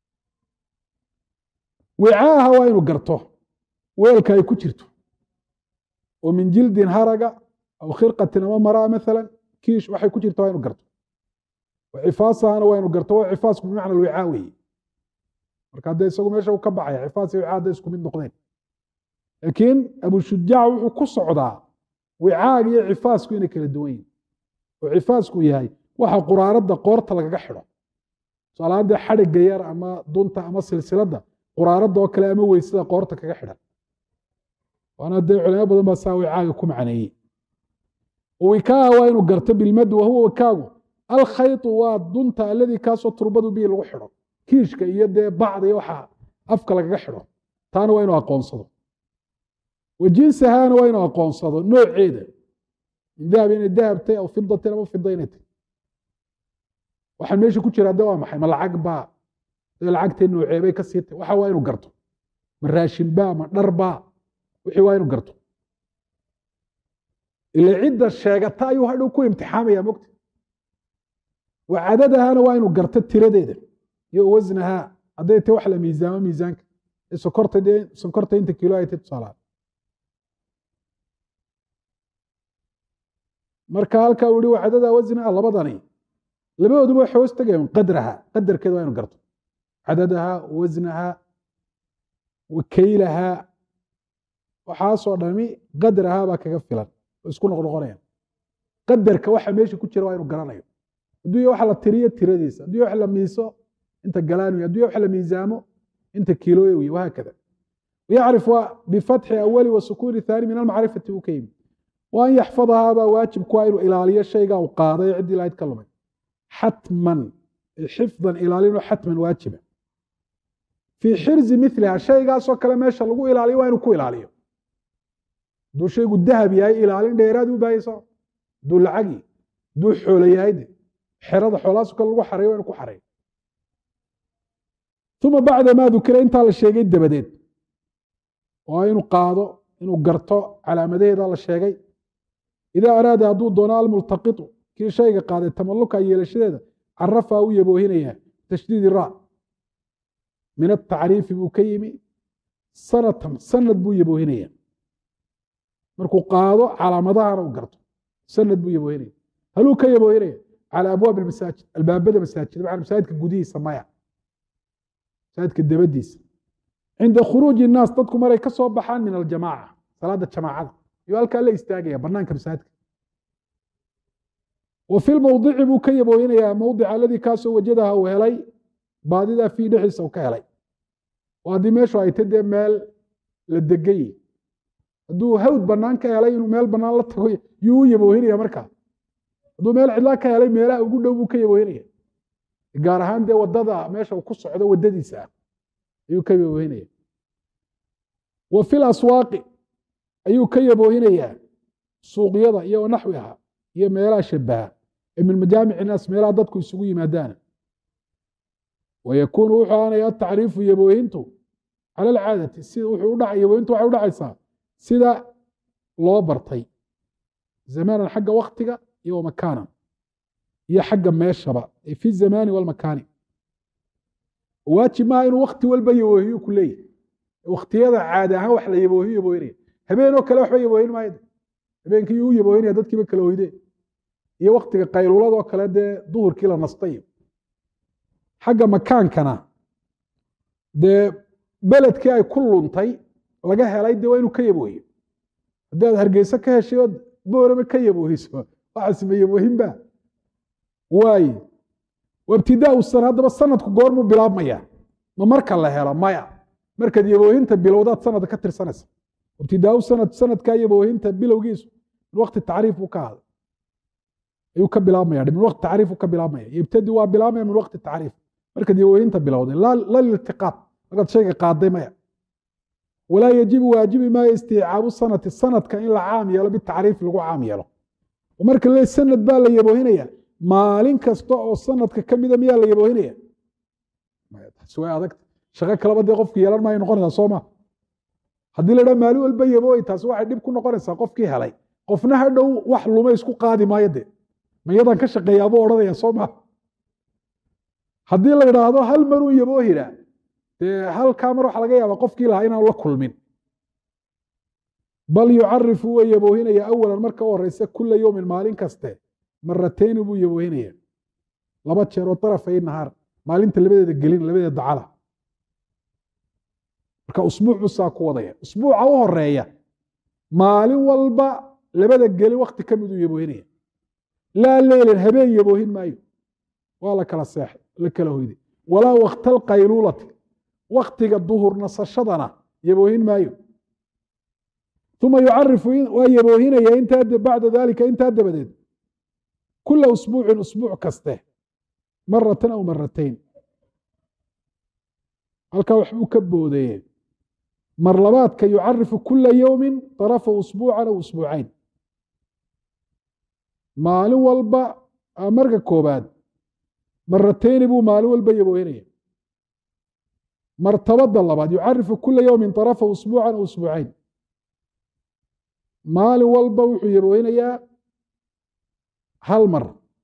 Speaker 1: wicaaha waa inuu garto weelka ay ku jirto oo min jildin haraga aw khirqatin ama maraa maala kiish waxay ku jirto waa inu garto cifaasahana waa inu garto waa cifaasku bimacna alwicaa weeye marka haddee isagu meesha uu ka baxaya cifaas iyo wicaa hadday isku mid noqdeen laakiin abushujaac wuxuu ku socdaa wicaaga iyo cifaasku inay kala duwan yihin oo cifaasku yahay waxa quraaradda qoorta lagaga xidho tusaalaadee xadhigga yar ama dunta ama silsiladda quraaradda oo kale ama weysada qoorta kaga xidhan waana dee culimo badan baa saa wicaaga ku macneeyey wikaaha waa inuu garto bilmad wahuwa wikaagu alkhaytu waa dunta aladii kaasoo turbadu bihi lagu xidho kiishka iyo dee bacda iyo waxa afka lagaga xidho taana waa inuu aqoonsado wa jinsahaana waa inuu aqoonsado nooceeda min dahab inay dahabtay aw fidatin ama fida inay tay waxaan meesha ku jira de waa maxay ma lacag baa dee lacagtee nooceebay ka sii tay waxa waa inuu garto ma raashin baa ma dhar baa wixii waa inuu garto ila cidda sheegata ayuu hadhow ku imtixaamaya mogta wa cadadahana waa inuu garto tiradeeda iyo wasnahaa hadday tay wax la miisaamo miisaanka sokorta dee sonkorta inta kilo ay tay tusaalaad marka halkaa uu yihi wa cadadaha wasnaha labadani labadooduba waxay hoos tagayaan qadraha qadarkeeda waa inu garto cadadaha wasnaha wa kaylaha waxaasoo dhami qadraha baa kaga filan isku noqnoqonayaan qadarka waxa meesha ku jira waa inuu garanayo hadduu wax la tiriyo tiradiisa hadduu wax la miiso inta galaanwi hadduu wax la miisaamo inta kiilooya wiy wahaakada yacrif bifatxi awali wa sukuuni thaani min almacrifati uu ka yimi wa an yaxfadahaa baa waajib ku inuu ilaaliyo shaygaa uu qaaday ciddii lahayd ka lumay xatman xifdan ilaalino xatman waajiba fii xirzi miliha shaygaasoo kale meesha lagu ilaaliyo waa inuu ku ilaaliyo hadduu shaygu dahab yahay ilaalin dheeraad u baahayso hadduu lacagi hadduu xoolo yahay de xerada xoolaasu kale lagu xareyo waa inu ku xareeyo uma bacda maa dukira intaa la sheegay dabadeed waa inuu qaado inuu garto calaamadaheeda la sheegay idaa araada hadduu doono almultaqitu kii shayga qaaday tamaluka yeelashadeeda carafaa u yaboohinayaa tashdiidi ra min atacriifi buu ka yimi sanatan sanad buu yaboohinaya markuu qaado calaamadahana u garto sanad buu yaboohinaya haluu ka yaboohinaya calى abwaabi masaajid albaabada masaajid maa masaajidka gudihiisa maya masaajidka dabadiisa cinda khuruuji الnaas dadku maray ka soo baxaan min aljamaaca salaada jamaacada iyo halkaa la istaagaya banaanka masaajidka wa fi lmowdici buu ka yaboohinayaa mowdica aladii kaasoo wajadaha uu helay baadidaa fii dhexdiisa uu ka helay oo haddii meeshu ay ta dee meel la degay hadduu hawd banaan ka helay inuu meel banaan la tago yuu u yaboohinaya markaa hadduu meel cidlaa ka helay meelaha ugu dhow buu ka yaboohinaya gaar ahaan dee wadada meesha uu ku socdo wadadiisa ah ayuu ka yaboohinaya wa fi laswaaqi ayuu ka yaboohinayaa suuqyada iyo naxwiha iyo meelaha shabaha ee min majaamic inaas meelaha dadku isugu yimaadaana wayakuunu wuxuu aanaya atacriifu yaboohintu cala alcaadati sida wuxuu udhaca yaboohintu waxay udhacaysaa sida loo bartay zamaanan xagga waktiga iyo wamakaanan iyo xagga meeshaba fi zamaani walmakaani waajib maaha inuu wakti walba yaboohiyo ku leeyahy waktiyada caadi ahaan wax la yaboohiyo yaboohinaya habeenoo kale waxba yaboohin maayo habeenkii yuu u yaboohinaya dadkiiba kala hoydeen iyo waktiga qayluuladoo kale dee duhurkii la nastayo xagga makaankana dee beledkii ay ku luntay laga helay dee waa inuu ka yaboohiyo haddii aad hargeysa ka heshay ood boorame ka yaboohiso waxaasma yaboohinba waaye wabtidaau sana haddaba sanadku goormuu bilaabmaya ma marka la helo maya markaad yaboohinta bilowdaad sanadka ka tirsanaysa ibtidaau sanad sanadkaa yaboohinta bilowgiisu min waqti tacriif buu ka ahday ayuu ka bilaabmaya min waqti tacriif uu ka bilaabmaya yebtadi waa bilaabmaya min waqti tacriif markaad yaboohinta bilowday la liltiqaad markaad shayga qaaday maya walaa yajibu waajibi maayo isticaabu sanati sanadka in la caam yeelo bitacriif lagu caam yeelo marka le sanad baa la yaboohinaya maalin kasta oo sanadka ka mida miyaa la yaboohinaya taasi way adagta shaqo kaleba dee qofki yeelan maayo noqonaysaa soo ma haddii la dhaha maalin walba yabooy taasi waxay dhib ku noqonaysaa qofkii helay qofna ha dhow wax luma isku qaadi maayo de mayadan ka shaqeeyaabuu odhanaya soo ma haddii la idhaahdo hal maruu yaboohina dee halkaa mar waxa laga yaaba qofkii lahaa inaanu la kulmin bal yucarifu waa yaboohinaya awalan marka u horeysa kula yowmin maalin kaste maratayni buu yaboohinaya laba jeer oo darafay nahaar maalinta labadeeda gelin labadeeda dacala marka usbuuc buu saa ku wadaya usbuuca u horeeya maalin walba labada gelin wakti ka miduu yaboohinaya laa leylan habeen yaboohin maayo waa la kala seexay la kala hoyday walaa wakta alqayluulati waktiga duhur nasashadana yaboohin maayo uma yucarifu waa yaboohinaya intaa bacda dalika intaa dabadeed kula usbuucin usbuuc kaste maratan aw maratayn halkaa waxbuu ka boodeye mar labaadka yucarifu kula yowmin طarafa usbuucan aw usbuucayn maalin walba marka koobaad maratayni buu maalin walba yaboohinaya martabada labaad yucarifu kula yowmin طarafa usbuucan aw usbuucayn maalin walba wuxuu yaboohinayaa hal mar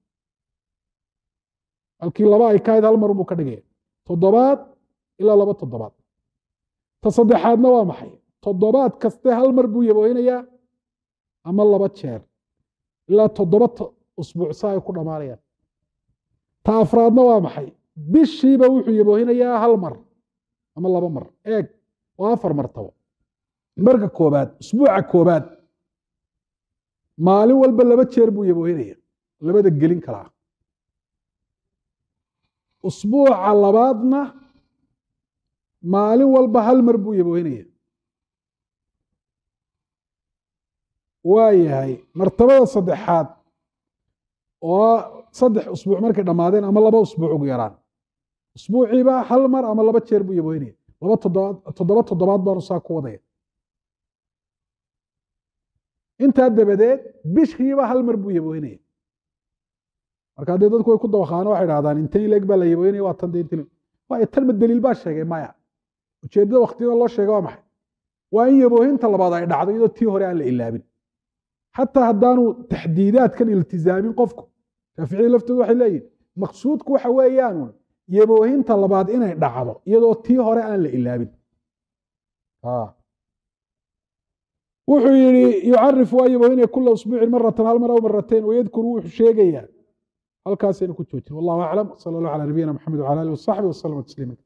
Speaker 1: halkii laba ay ka hayd hal mar buu ka dhigaya toddobaad ilaa laba toddobaad ta saddexaadna waa maxay toddobaad kaste hal mar buu yaboohinayaa ama laba jeer ilaa toddoba usbuuc sa ay ku dhammaanayaan ta afraadna waa maxay bishiiba wuxuu yaboohinayaa hal mar ama laba mar eeg waa afar martabo marka koobaad usbuuca koobaad maalin walba laba jeer buu yaboohinaya labada gelin kalaa usbuuca labaadna maalin walba hal mar buu yaboohinaya waa yahay martabada saddexaad oo saddex usbuuc markay dhammaadeen ama laba usbuuc ugu yaraan usbuuciiba hal mar ama laba jeer buu yaboohinaya laba toddobaad toddoba toddobaad baanu saa ku wadaya intaa dabadeed bishiiba hal mar buu yaboohinaya marka dee dadku way ku dabaqaano waxay dhahdaan intan ileeg baa la yaboohinaya waa tan de intan waayo tan ma daliil baa sheegay maya ujeeddada waktiyada loo sheega waa maxay waa in yaboohinta labaad ay dhacdo iyadoo tii hore aan la ilaabin xataa haddaanu taxdiidaadkan iltizaamin qofku shaaficiyada laftoodu waxay leeyihin maqsuudku waxa weeyaanun yaboohinta labaad inay dhacdo iyadoo tii hore aan la ilaabin wuxuu yihi yucarifu waa yaboohinaya kula usbuucin maratan hal mar aw maratayn wayadkuru wuxuu sheegayaa halkaasaynu ku joojin wallahu aclam sala allah calaa nabiyina maxamed wcala alihi wasaxbi waslama tasliima